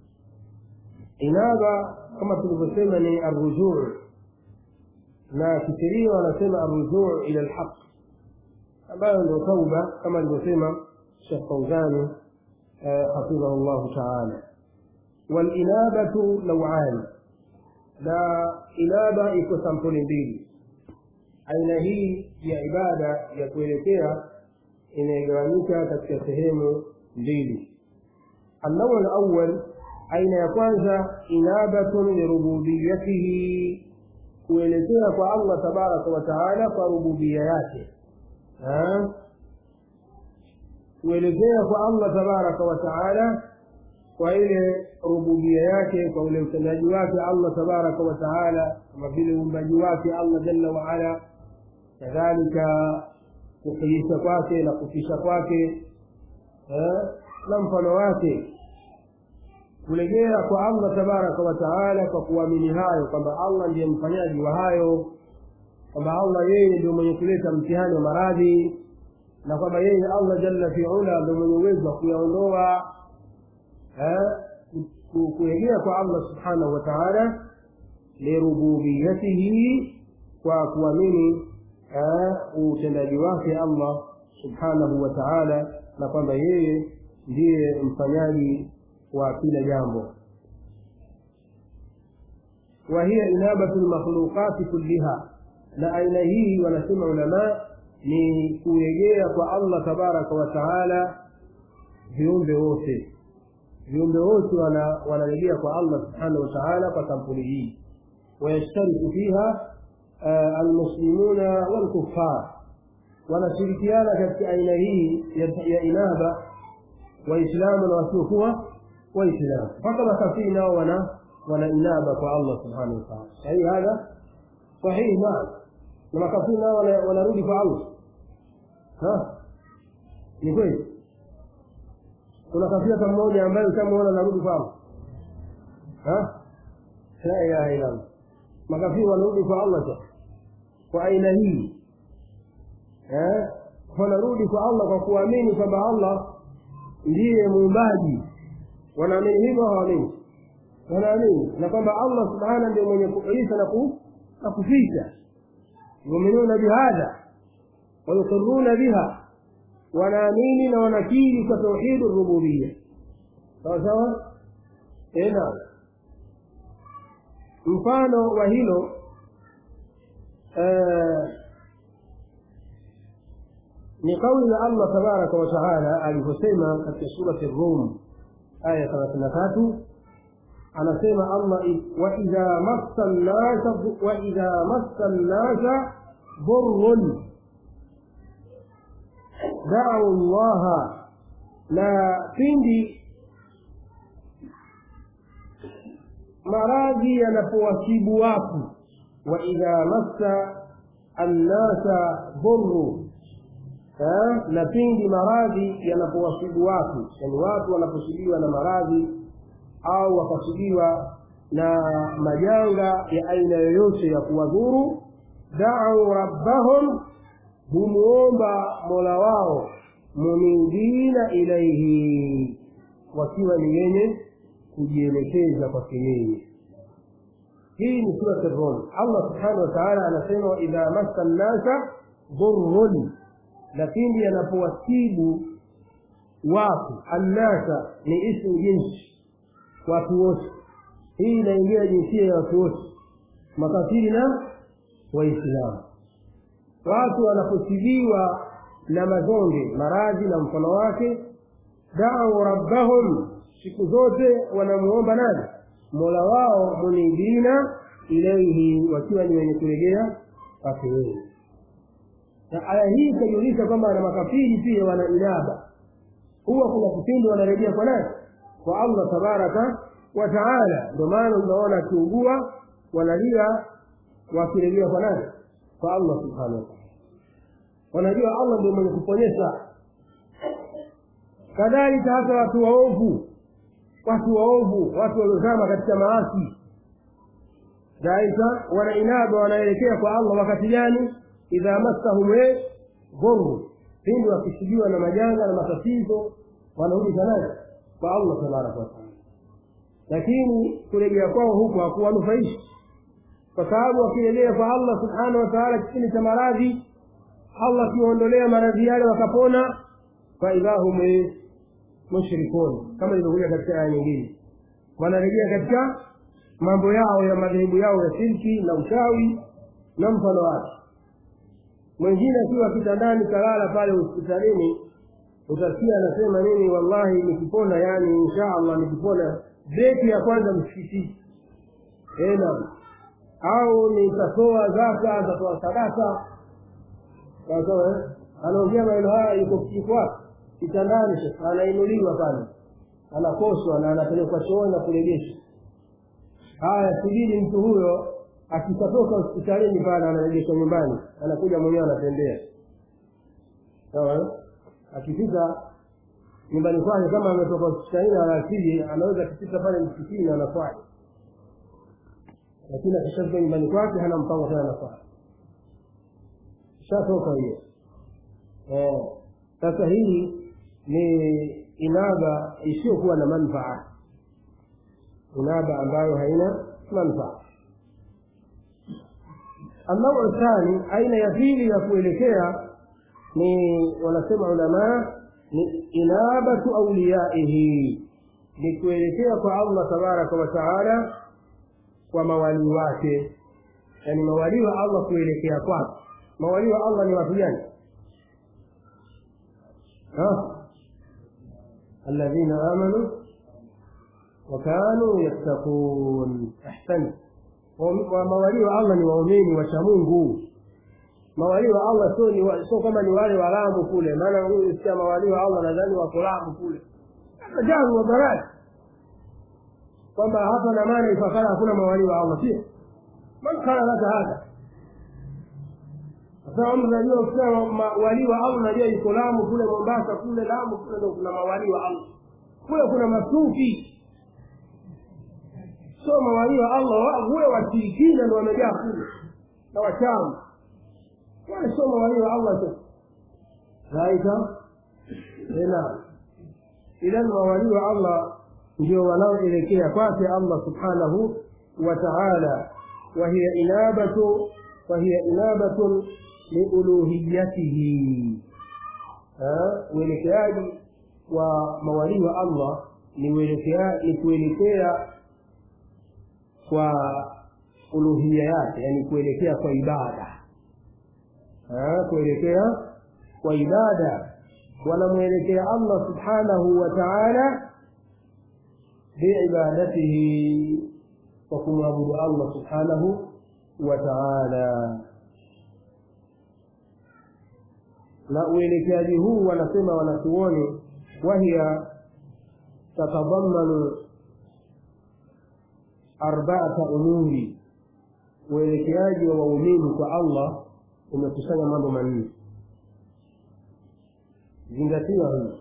inaba kama tulivyosema ni arrujuu na kisheria wanasema arrujuu ila lhaq ambayo ndio tauba kama alivyosema shekh fauzani hafidhahu llahu taala walinabatu nauani na inaba iko sampuli mbili aina hii ya ibada ya kuelekea inayogawanyika katika sehemu mbili النوع الأول أين يكون إنابة لربوبيته kuelekea kwa allah tabaraka wataala kwa rububia yake kuelekea kwa allah tabaraka wataala kwa ile rububia yake kwa ule utendaji wake allah tabaraka wataala kama vile uumbaji wake allah jalla waala kadhalika kuhiisha kwake na kufisha kwake na mfano wake kurejea kwa allah tabaraka wataala kwa kuamini hayo kwamba allah ndiye mfanyaji wa hayo kwamba allah yeye ndio mwenye kuleta mtihani wa maradhi na kwamba yeye allah jalla fiula ndio mwenye uwezo wa kuyaondoa kurejea kwa allah subhanahu wa taala lirububiyatihi kwa kuamini utendaji wake allah subhanahu wa taala na kwamba yeye ndiye mfanyaji wa kila jambo wa hiya inabatu lmakhluqati kulliha na aina hii wanasema ulamaa ni kurejea kwa allah tabaraka wa taala viumbe wote viumbe wote wanarejea kwa allah subhanahu wa taala kwa sampuli hii wayashtariku fiha almuslimuna walkufar wanashirikiana katika aina hii ya inaba waislamu na wasiokuwa waislamu mpaka makafiri nao wana wana inaba kwa allah subhanahu wataala sahihi hadha sahihi naam na makafiri nao wanarudi kwa allah ni kweli kuna kafiri hata mmoja ambaye ushamuona anarudi kwa allah la ilaha illa allah makafiri wanarudi kwa allah sasa kwa aina hii wanarudi kwa allah kwa kuamini kwamba allah ndiye muumbaji wanaamini hivyo hawaamini wanaamini na kwamba allah subhana ndio mwenye kuisha na na kufisha yuminuna bihadha wayukiruna biha wanaamini na wanakiri kwa tauhidi rububiya sawa sawa tena mfano wa hilo ni kauli ya allah tabaraka wataala alivyosema katika surati rum aya thelathini na tatu anasema allah waidha massa nnasa waidha massa nnasa dhurrun dau llaha na pindi maradhi yanapowasibu watu waidha massa annasa dhurru na pindi maradhi yanapowasibu watu yani watu wanaposibiwa na maradhi au wakasibiwa na majanga ya aina yoyote ya kuwadhuru dau rabbahum humuomba mola wao munibina ilaihi wakiwa ni wenye kujielekeza kwake yeye hii ni surat rum allah subhanahu wa taala anasema waidha massa nnasa dhurrun na pindi yanapowasibu watu annasa ni ismu jinsi watu wote hii inaingia jinsia ya watu wote makafiri na waislamu watu wanaposibiwa na mazonge maradhi na mfano wake dau rabbahum siku zote wanamuomba nani mola wao munibina ilaihi wakiwa ni wenye kurejea kwake yeye na aya hii itajulisha kwamba na makafiri pia wana inaba huwa kuna kipindi wanarejea kwa nani kwa allah tabaraka wa taala ndio maana unaona akiugua wanalia wakirejea kwa nani kwa allah subhanahu wa taala wanajua allah ndio mwenye kuponyesha kadhalika hata watu waovu watu waovu watu waliozama katika maasi daika wana inaba wanaelekea kwa allah wakati gani idha massahum dhurru pindi wakishibiwa na majanga na matatizo wanarudi kanani kwa allah tabaraka wataala lakini kurejea kwao huko hakuwanufaishi kwa sababu wakirejea kwa allah subhanahu wa taala kipindi cha maradhi allah akiwaondolea maradhi yale wakapona faidha hum mushrikun kama ilivyokuja katika aya nyingine wanarejea katika mambo yao ya madhehebu yao ya shirki na uchawi na mfano wake mwingine akiwa kitandani kalala pale hospitalini utasikia anasema nini wallahi nikipona yani insha allah nikipona beti ya kwanza msikitini ena au nitatoa zaka nitatoa sadaka sawasawa anaongea maneno haya yuko wapi kitandani sasa anainuliwa pale anakoshwa na anapelekwa chooni na kurejeshwa haya subiri mtu huyo akishatoka hospitalini pale anarejeshwa nyumbani anakuja mwenyewe anatembea sawa akifika nyumbani kwake kama ametoka hospitalini alasiri anaweza akifika pale msikitini anaswali lakini akishafika nyumbani kwake hana mpango tena anaswali shatoka hiyo sasa hii ni inaba isiyokuwa na manfaa inaba ambayo haina manfaa النوع الثاني أين يفيل يكوelekea ni wanasema ulamaa ni inabatu auliyaihi ni kuelekea kwa allah tabaraka wa taala kwa mawalii wake yaani mawalii wa allah kuelekea kwake mawalii wa allah ni watu gani الذين آمنوا وكانوا يتقون أحسنت mawalii wa allah ni waumini wacha mungu mawalii wa allah sio ni sio kama ni wale wa lamu kule maana huyu sikia mawalii wa allah nadhani wako lamu kule jaru wa baradi kwamba hapa na maana ifakara hakuna mawalii wa allah sio man kana laka hada sasa mtu najua ukisema walii wa allah najua yuko lamu kule mombasa kule lamu kule ndo kuna mawalii wa allah kule kuna masufi sio mawalii wa allah kule washirikina ndo wamejaa kule na wachawi wale sio mawalii wa allah tu raika tena idhan mawalii wa allah ndio wanaoelekea kwake allah subhanahu wa taala wahiya inabatu wahiya inabatun liuluhiyatihi uelekeaji wa mawalii wa allah ni kuelekea kwa uluhia yake yani kuelekea kwa ibada kuelekea kwa ibada wanamwelekea allah subhanahu wa taala biibadatihi kwa kumwabudu allah subhanahu wa taala na uelekeaji huu wanasema wanachuoni wahiya tatadamanu arbaata umuri uelekeaji wa waumini kwa allah umekusanya mambo manne zingatiwa hii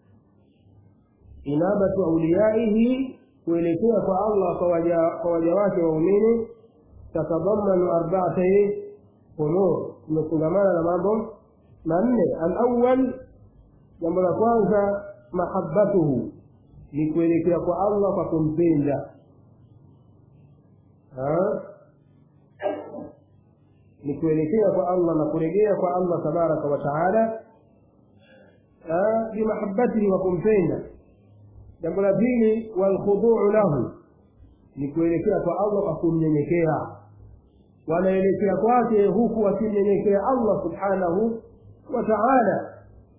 inabatu auliyaihi kuelekea kwa allah kwa waja wake waumini tatadamanu arbaata umur imefungamana na mambo manne alawal jambo la kwanza mahabbatuhu ni kuelekea kwa allah kwa kumpenda ni kuelekea kwa allah na kurejea kwa allah tabaraka wa taala bimahabatihi wa kumpenda jambo la pili walkhuduu lahu ni kuelekea kwa allah kwa kumnyenyekea wanaelekea kwake huku wakimnyenyekea allah subhanahu wa taala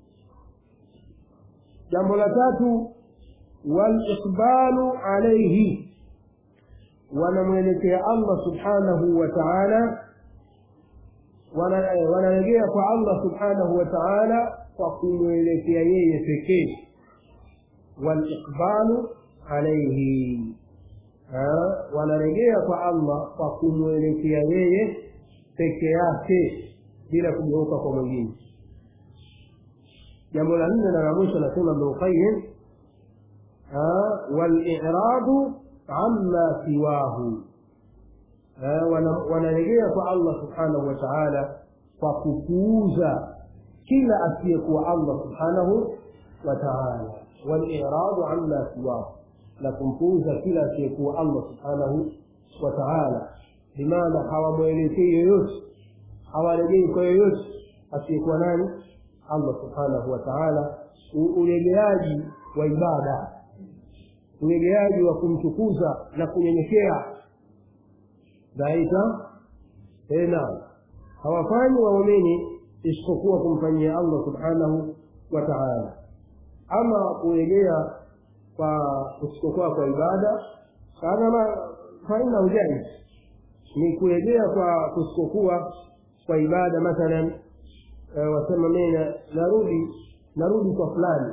jambo la tatu waliqbalu alaihi wanamwelekea allah subhanahu wa taala wanarejea kwa allah subhanahu wa taala kwa kumwelekea yeye pekee waliqbalu alaihi wanarejea kwa allah kwa kumwelekea yeye peke yake bila kugeuka kwa mwingine jambo la nne na la mwisho anasema ibnulqayim waliradu amma siwahu wanarejea kwa allah subhanahu wa taala kwa kupuuza kila asiyekuwa allah subhanahu wa taala waliradu amma siwahu na kumpuuza kila asiyekuwa allah subhanahu wa taala bimaana hawamwelekei yoyote hawarejei kwa yoyote asiyekuwa nani allah subhanahu wa taala uregeaji wa ibada uregeaji wa kumtukuza na kunyenyekea dhaita tena hawafanyi waumini isipokuwa kumfanyia allah subhanahu wa taala ama kurejea kwa kusipokuwa kwa ibada kana faina ujaiz ni kurejea kwa kusipokuwa kwa ibada mathalan e, wasema mimi narudi narudi kwa fulani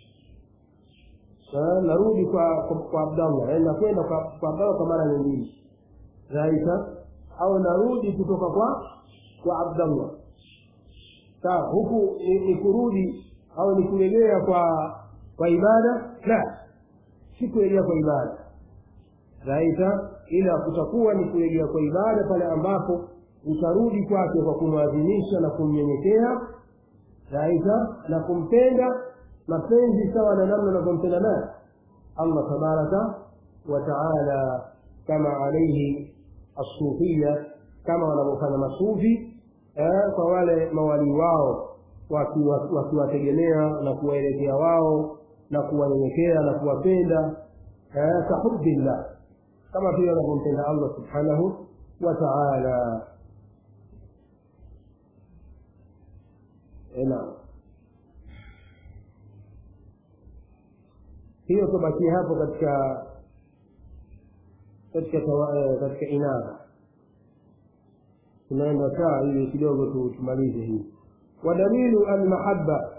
narudi kwa kwa, kwa abdallah yani nakwenda kwa, kwa abdallah kwa mara nyingine raisa au narudi kutoka kwa kwa abdallah sawa huku ni, ni kurudi au ni kurejea kwa kwa ibada la si kurejea kwa ibada raisa ila kutakuwa ni kurejea kwa ibada pale ambapo utarudi kwake kwa kumwadhimisha na kumnyenyekea raisa na kumpenda mapenzi sawa na namna unavyompenda naye allah tabaraka wa taala kama alaihi asufia kama wanavyofanya masufi eh, kwa wale mawalii wao wakiwategemea waki na kuwaelekea wao na kuwanyenyekea na kuwapenda eh, kahubillah kama vile wanavyompenda allah subhanahu wa taala naam hiyo tubakie hapo katika katika katika inaba tunaenda saa ili kidogo tumalize hii wadalilu almahaba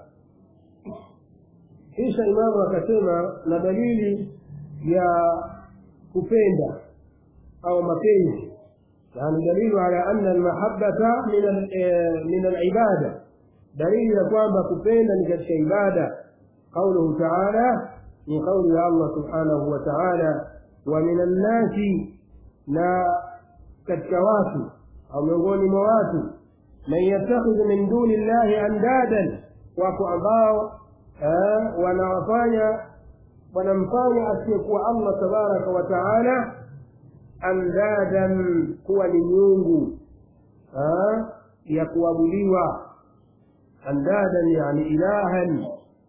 kisha imamu akasema na dalili ya kupenda au mapenzi yani dalilu ala anna almahabata min alibada dalili ya kwamba kupenda ni katika ibada qauluhu taala ni qauli ya allah subhanahu wa taala wa min annasi na katika watu au miongoni mwa watu man yattakhidhu min duni llahi andadan wako ambao wanawafanya wanamfanya asiyekuwa allah tabaraka wa taala andadan kuwa ni miungu ya kuabudiwa andadan yani ilahan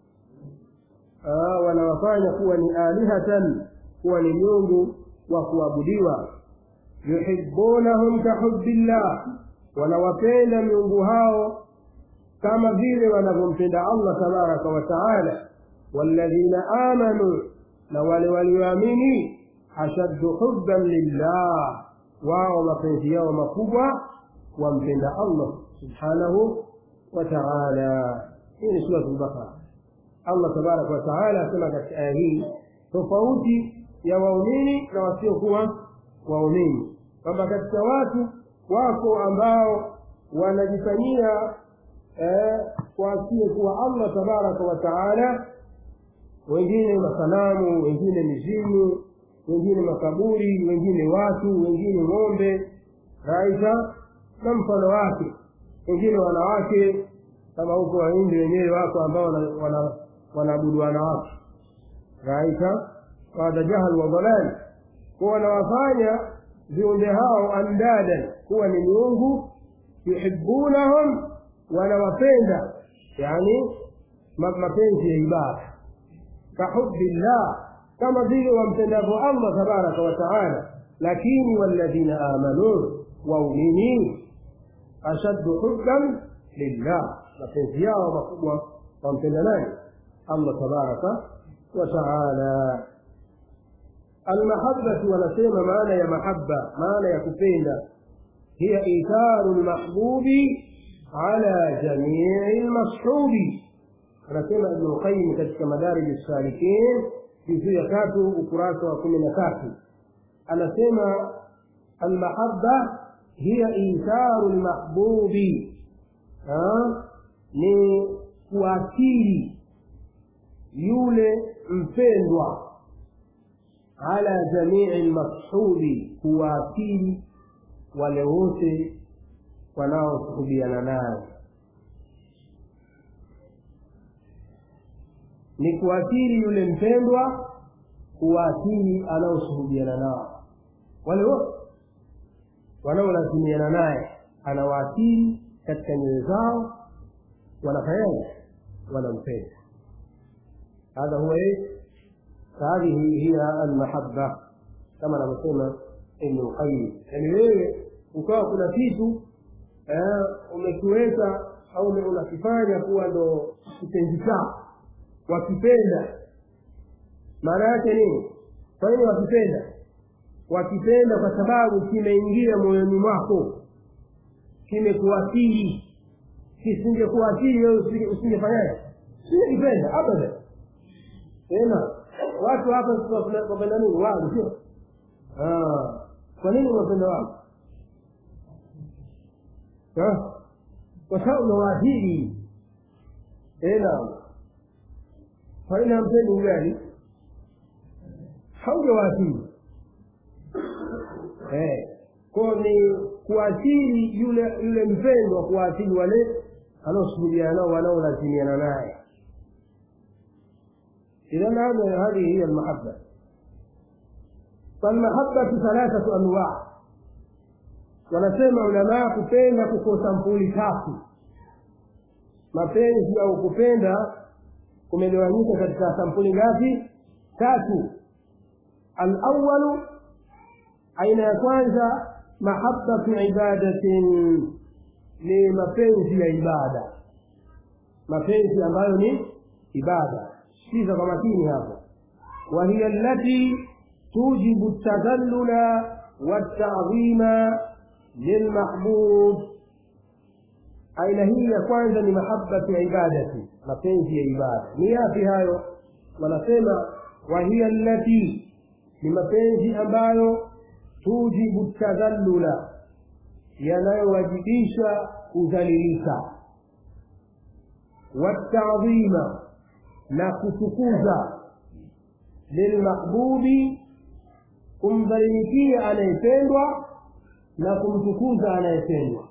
wanawafanya kuwa ni alihatan kuwa ni miungu wa kuabudiwa yuhibunahum kahubillah wanawapenda miungu hao kama vile wanavyompenda allah tabaraka wa taala walladhina amanu na wale walioamini ashaddu hubban lillah wao mapenzi yao makubwa wampenda allah subhanahu wa taala hii ni surat lbakara allah tabaraka wa taala asema katika aya hii tofauti ya waumini na wasiokuwa waumini kwamba katika watu wako ambao wanajifanyia eh, kwa asiyekuwa allah tabaraka wa taala wengine masanamu wengine mizimu wengine makaburi wengine watu wengine ng'ombe raisa na mfano wake wengine wanawake kama huko wahindi wenyewe wako ambao wanaabudu wana, wana wanawake raita qada jahal wa dalal kuwa wanawafanya viumbe hao andadan kuwa ni miungu yuhibunahum wanawapenda yani mapenzi ya ibada kahubillah kama vile wampendavyo allah tabaraka wa taala lakini walladhina amanu waumini ashaddu hubban lillah mapenzi yao makubwa wampenda nani allah tabaraka wa taala almahabbatu wanasema maana ya mahaba maana ya kupenda hiya itharu lmahbubi ala jamii lmashubi anasema ibnu lqayim katika madarij salikin juzuu ya tatu ukurasa wa kumi na tatu anasema almahaba hiya itharu lmahbubi ni kuakili yule mpendwa ala jamii lmashubi kuwaakili wale wote wanaosuhubiana naye ni kuathiri yule mpendwa kuwaathiri anaoshuhudiana nao wale wote wanaolazimiana naye anawaathiri katika nyoyo zao wanafanyaje wanampenda hadha huwa hadhihi hiya almahabba kama anavyosema ibnu lqayim yani wewe ukawa kuna kitu umekiweka au unakifanya kuwa ndo kitenzi chako wakipenda maana yake nini kwa nini wakipenda wakipenda kwa sababu kimeingia moyoni mwako kimekuathiri kisingekuathiri wewe usingefanyaje usingekipenda abada tena watu hapa wapenda nini wali sio kwa nini unapenda wali kwa sababu unawaathiri tena faina hampendi ugali haujawaathiri eh, ko ni kuathiri yule yule mpendwa kuwaathiri wale anaosuhuliana nao wanaolazimiana naye idhan hadha hadhihi hiya almahabba falmahabbatu thalathatu anwaa wanasema ulamaa kupenda kuko sampuli tatu mapenzi au kupenda kumegawanyika katika sampuli ngapi tatu alawalu aina ya kwanza mahabbatu ibadatin ni mapenzi ya ibada mapenzi ambayo ni ibada sikiza kwa makini hapo wahiya allati tujibu tadallula والتعظيم للمحبوب aina hii ya kwanza ni mahabbatu ibadati mapenzi ya ibada ni yapi hayo wanasema wahiya allati ni mapenzi ambayo tujibu tadhallula yanayowajibisha kudhalilika watadhima na kutukuza lilmahbubi kumdhalilikia anayependwa na kumtukuza anayependwa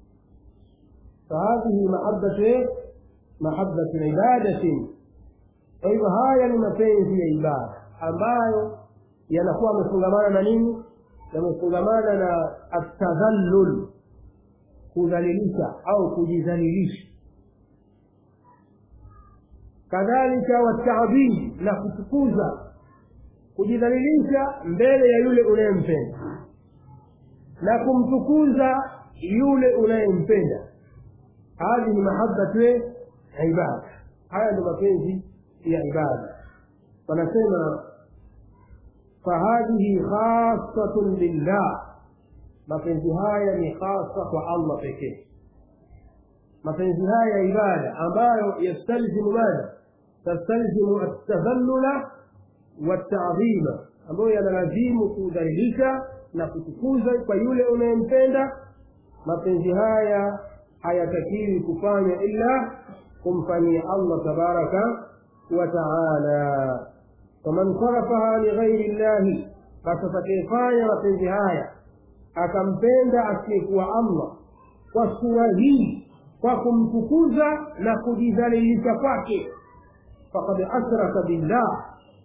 فهذه محبة محبة عبادة أيوة هاي ni mapenzi ya ibada ambayo yanakuwa yamefungamana na nini yamefungamana na atadhallul kudhalilisha au kujidhalilisha kadhalika watadhim na kutukuza kujidhalilisha mbele ya yule unayempenda na kumtukuza yule unayempenda هذه محبة عبادة هذا mapenzi ya ibada wanasema fahadhihi khasatun lillah mapenzi haya ni khasa kwa allah pekee mapenzi haya ya ibada ambayo yastalzimu madha tastalzimu altadhallula waltadhima ambayo yanalazimu kudhalilisha na kutukuza kwa yule unayempenda mapenzi haya hayatakiwi kufanya ila kumfanyia allah tabaraka wa taala faman sarafaha lighairi llahi basi atakayefanya mapenzi haya akampenda asiyekuwa allah kwa sura hii kwa kumtukuza na kujidhalilisha kwake fakad ashraka billah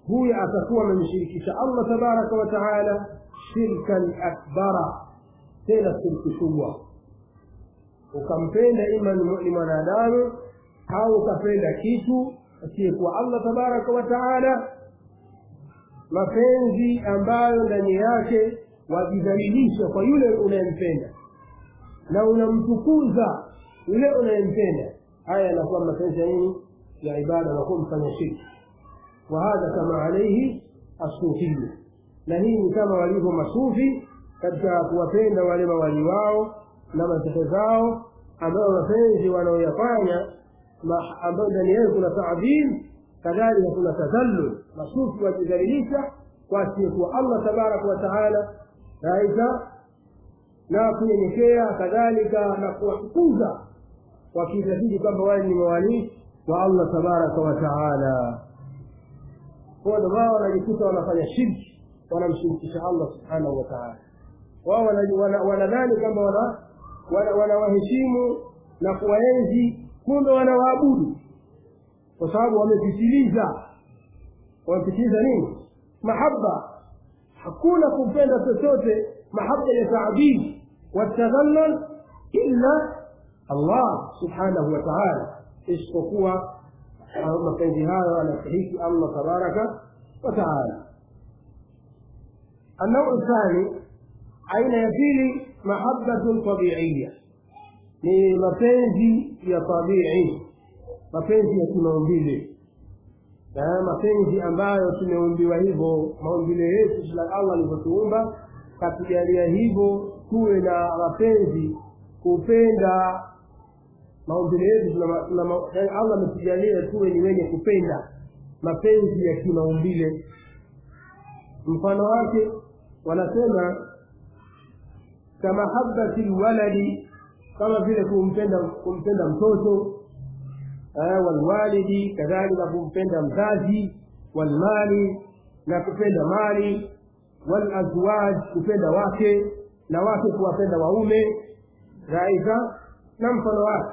huyu atakuwa amemshirikisha allah tabaraka wa taala shirkan akbara tena shirki kubwa ukampenda ima ni mwanadamu au ukapenda kitu asiyekuwa allah tabaraka wa taala mapenzi ambayo ndani yake wajidhalilisha kwa yule unayempenda na unamtukuza yule unayempenda haya yanakuwa mapenzi ya nini ya ibada nakuwa mfanya shirki wahadha kama alaihi asufiyu na hii ni kama walivyo masufi katika kuwapenda wale mawali wao na mashehe zao ambayo mapenzi wanaoyafanya ambayo ndani yake kuna taadhim kadhalika kuna tadhallul masufi wajidhalilisha kwa asiyekuwa allah tabaraka wa taala aidha na kunyenyekea kadhalika na kuwatukuza wakiitakidi kwamba wale ni mawalii wa allah tabaraka wa taala kwa ndo wao wanajikuta wanafanya shirki wanamshirikisha allah subhanahu wa taala wao wanadhani kwamba wanawaheshimu na kuwaenzi kumbe wanawaabudu kwa sababu wamepitiliza wamepitiliza nini mahaba hakuna kupenda chochote mahaba ya taadhim watadhallal illa allah subhanahu wa taala isipokuwa mapenzi hayo anastahiki allah tabaraka wa taala النوع الثاني أين يبيلي محبة طبيعية ni mapenzi ya tabii mapenzi ya kimaumbile mapenzi ambayo tumeumbiwa hivyo maumbile yetu allah alivyotuumba katujalia hivyo tuwe na mapenzi kupenda maumbile yetu allah ametujalia tuwe ni wenye kupenda mapenzi ya kimaumbile mfano wake wanasema kamahabati lwaladi kama vile kumpenda kumpenda mtoto walwalidi kadhalika kumpenda mzazi walmali na kupenda mali walazwaj kupenda wake na wake kuwapenda waume raisa na mfano wake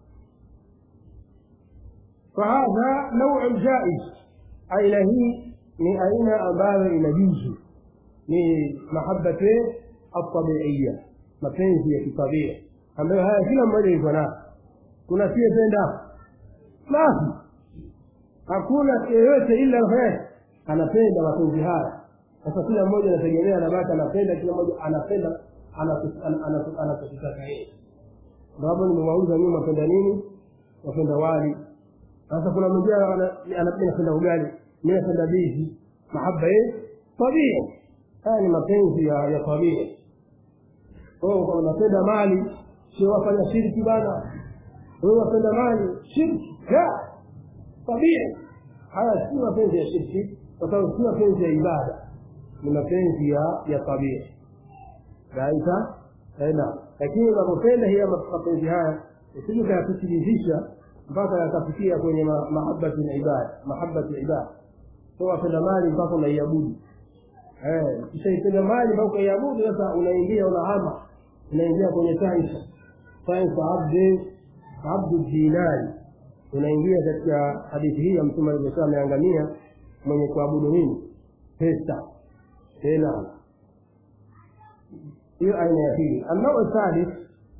fahadha nauu jaiz aina hii ni aina ambayo inajuzu ni mahabati altabiiya mapenzi ya kitabia ambayo haya kila mmoja yuko nayo kuna siyependa basi hakuna yeyote ila anapenda mapenzi haya sasa kila mmoja anategemea anabaki anapenda kila mmoja anapenda anachokitaka yeye sababu nimewauza nyuma mapenda nini wapenda wali sasa kuna mwingine anapenda ugali mi napenda bizi mahaba ye tabia haya ni mapenzi ya ya tabia unapenda mali sio wafanya shirki bana wewe wapenda mali shirki la tabia haya si mapenzi ya shirki kwa sababu si mapenzi ya ibada ni mapenzi ya ya tabia raisa na lakini unapopenda hiya mapenzi haya usije ukayapitilizisha mpaka yakafikia kwenye mahabati ya ibada mahabati ya ibada so wapenda mali mpaka unaiabudu ukishaipenda mali mpaka ukaiabudu sasa unaingia unahama unaingia kwenye taifa taifa abdi abdu dinari unaingia katika hadithi hii ya mtume alivyosema ameangamia mwenye kuabudu nini pesa tena hiyo aina ya pili annau thalith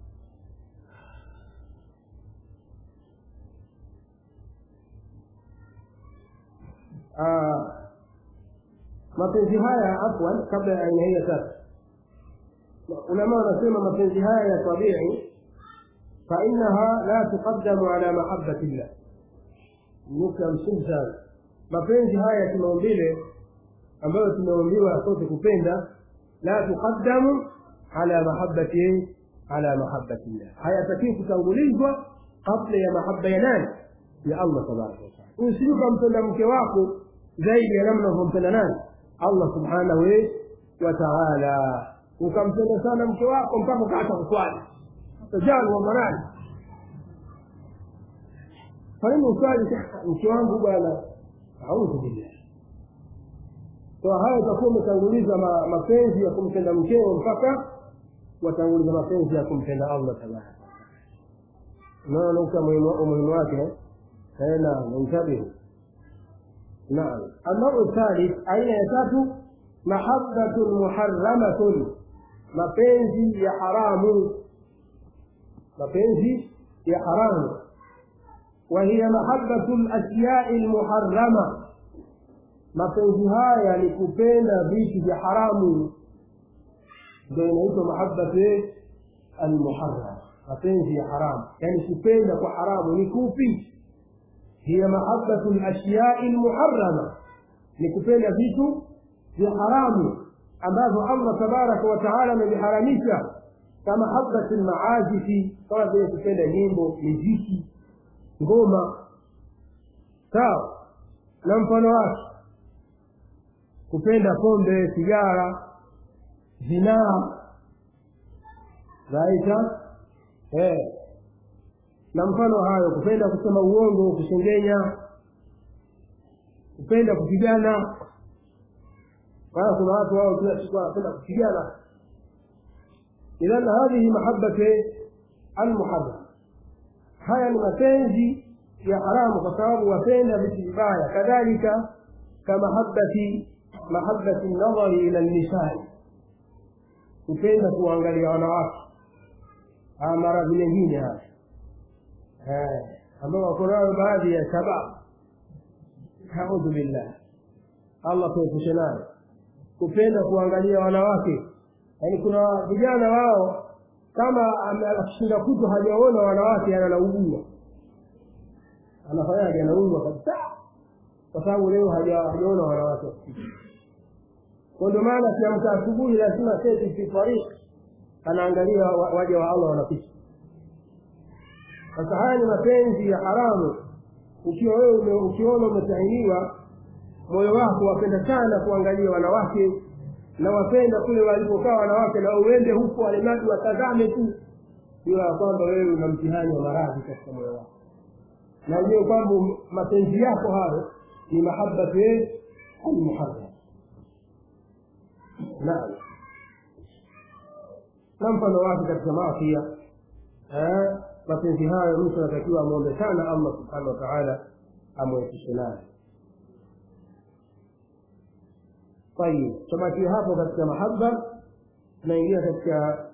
mapenzi haya afwan kabla ya aina hii ya tatu ulama wanasema mapenzi haya ya tabii fainaha la tuqaddamu ala mahabati llah nukta msingi sana mapenzi haya ya kimaumbile ambayo tumeumbiwa sote kupenda la tuqaddamu ala mahabati ala mahabati llah hayatakii kutangulizwa kabla ya mahaba ya nani ya allah tabaraka wataala usije ukampenda mke wako zaidi ya namna unavyompenda nani allah subhanahu wa taala ukampenda sana mke wako mpaka ukaacha kuswali tajali wa manani faini uswali mke wangu bwana audhu billah so haya utakuwa umetanguliza mapenzi ya kumpenda mkeo mpaka watanguliza mapenzi ya kumpenda allah tabaraka unaona nukta umuhimu wake na intabihu naam النوع الثالث aina ya tatu mahabbatun muharramatun mapenzi ya haramu mapenzi ya haramu وهي محبة الأشياء المحرمة mapenzi haya ni kupenda vitu vya haramu ndio inaitwa mahabbatu almuharram mapenzi ya haramu yani kupenda kwa haramu ni kupi hiya mahabbatu lashyai lmuharrama ni kupenda vitu vya haramu ambavyo allah tabaraka wa taala ameviharamisha kama habati lmaazifi kama vile kupenda nyimbo miziki ngoma sawa na mfano wake kupenda pombe sigara zinaa raita eh. na mfano hayo kupenda kusema uongo kushengenya kupenda kupigana maana kuna watu wao kila siku wanapenda kupigana idhan hadhihi mahabbati almuharram haya ni mapenzi ya haramu kwa sababu wapenda vitu vibaya kadhalika kamahabbati mahabbati nadhari ila nisai kupenda kuangalia wanawake haya maradhi mengine haya ambao wako nayo baadhi ya shabab audhu billah allah tuepushe nayo kupenda kuangalia wanawake yaani kuna vijana wao kama akishinda kutu hajaona wanawake ananaugua anafanyaje anaugua kabisa kwa sababu leo hajaona wanawake kwa ndio maana kiamka asubuhi lazima seti fi tariq anaangalia waja wa allah wanapita sasa haya ni mapenzi ya haramu ukiwa wewe ukiona umetahiniwa moyo wako wapenda sana kuangalia wanawake na wapenda kule walipokaa wanawake na uende huko alimadi watazame tu jua ya kwamba wewe una mtihani wa maradhi katika moyo wako na ujue kwamba mapenzi yako hayo ni mahabbatu almuharram naam na mfano wake katika maafia mapenzi hayo mtu anatakiwa amwombe sana allah subhanahu wa taala amwepushe nayo طيب tubakie hapo katika mahaba tunaingia katika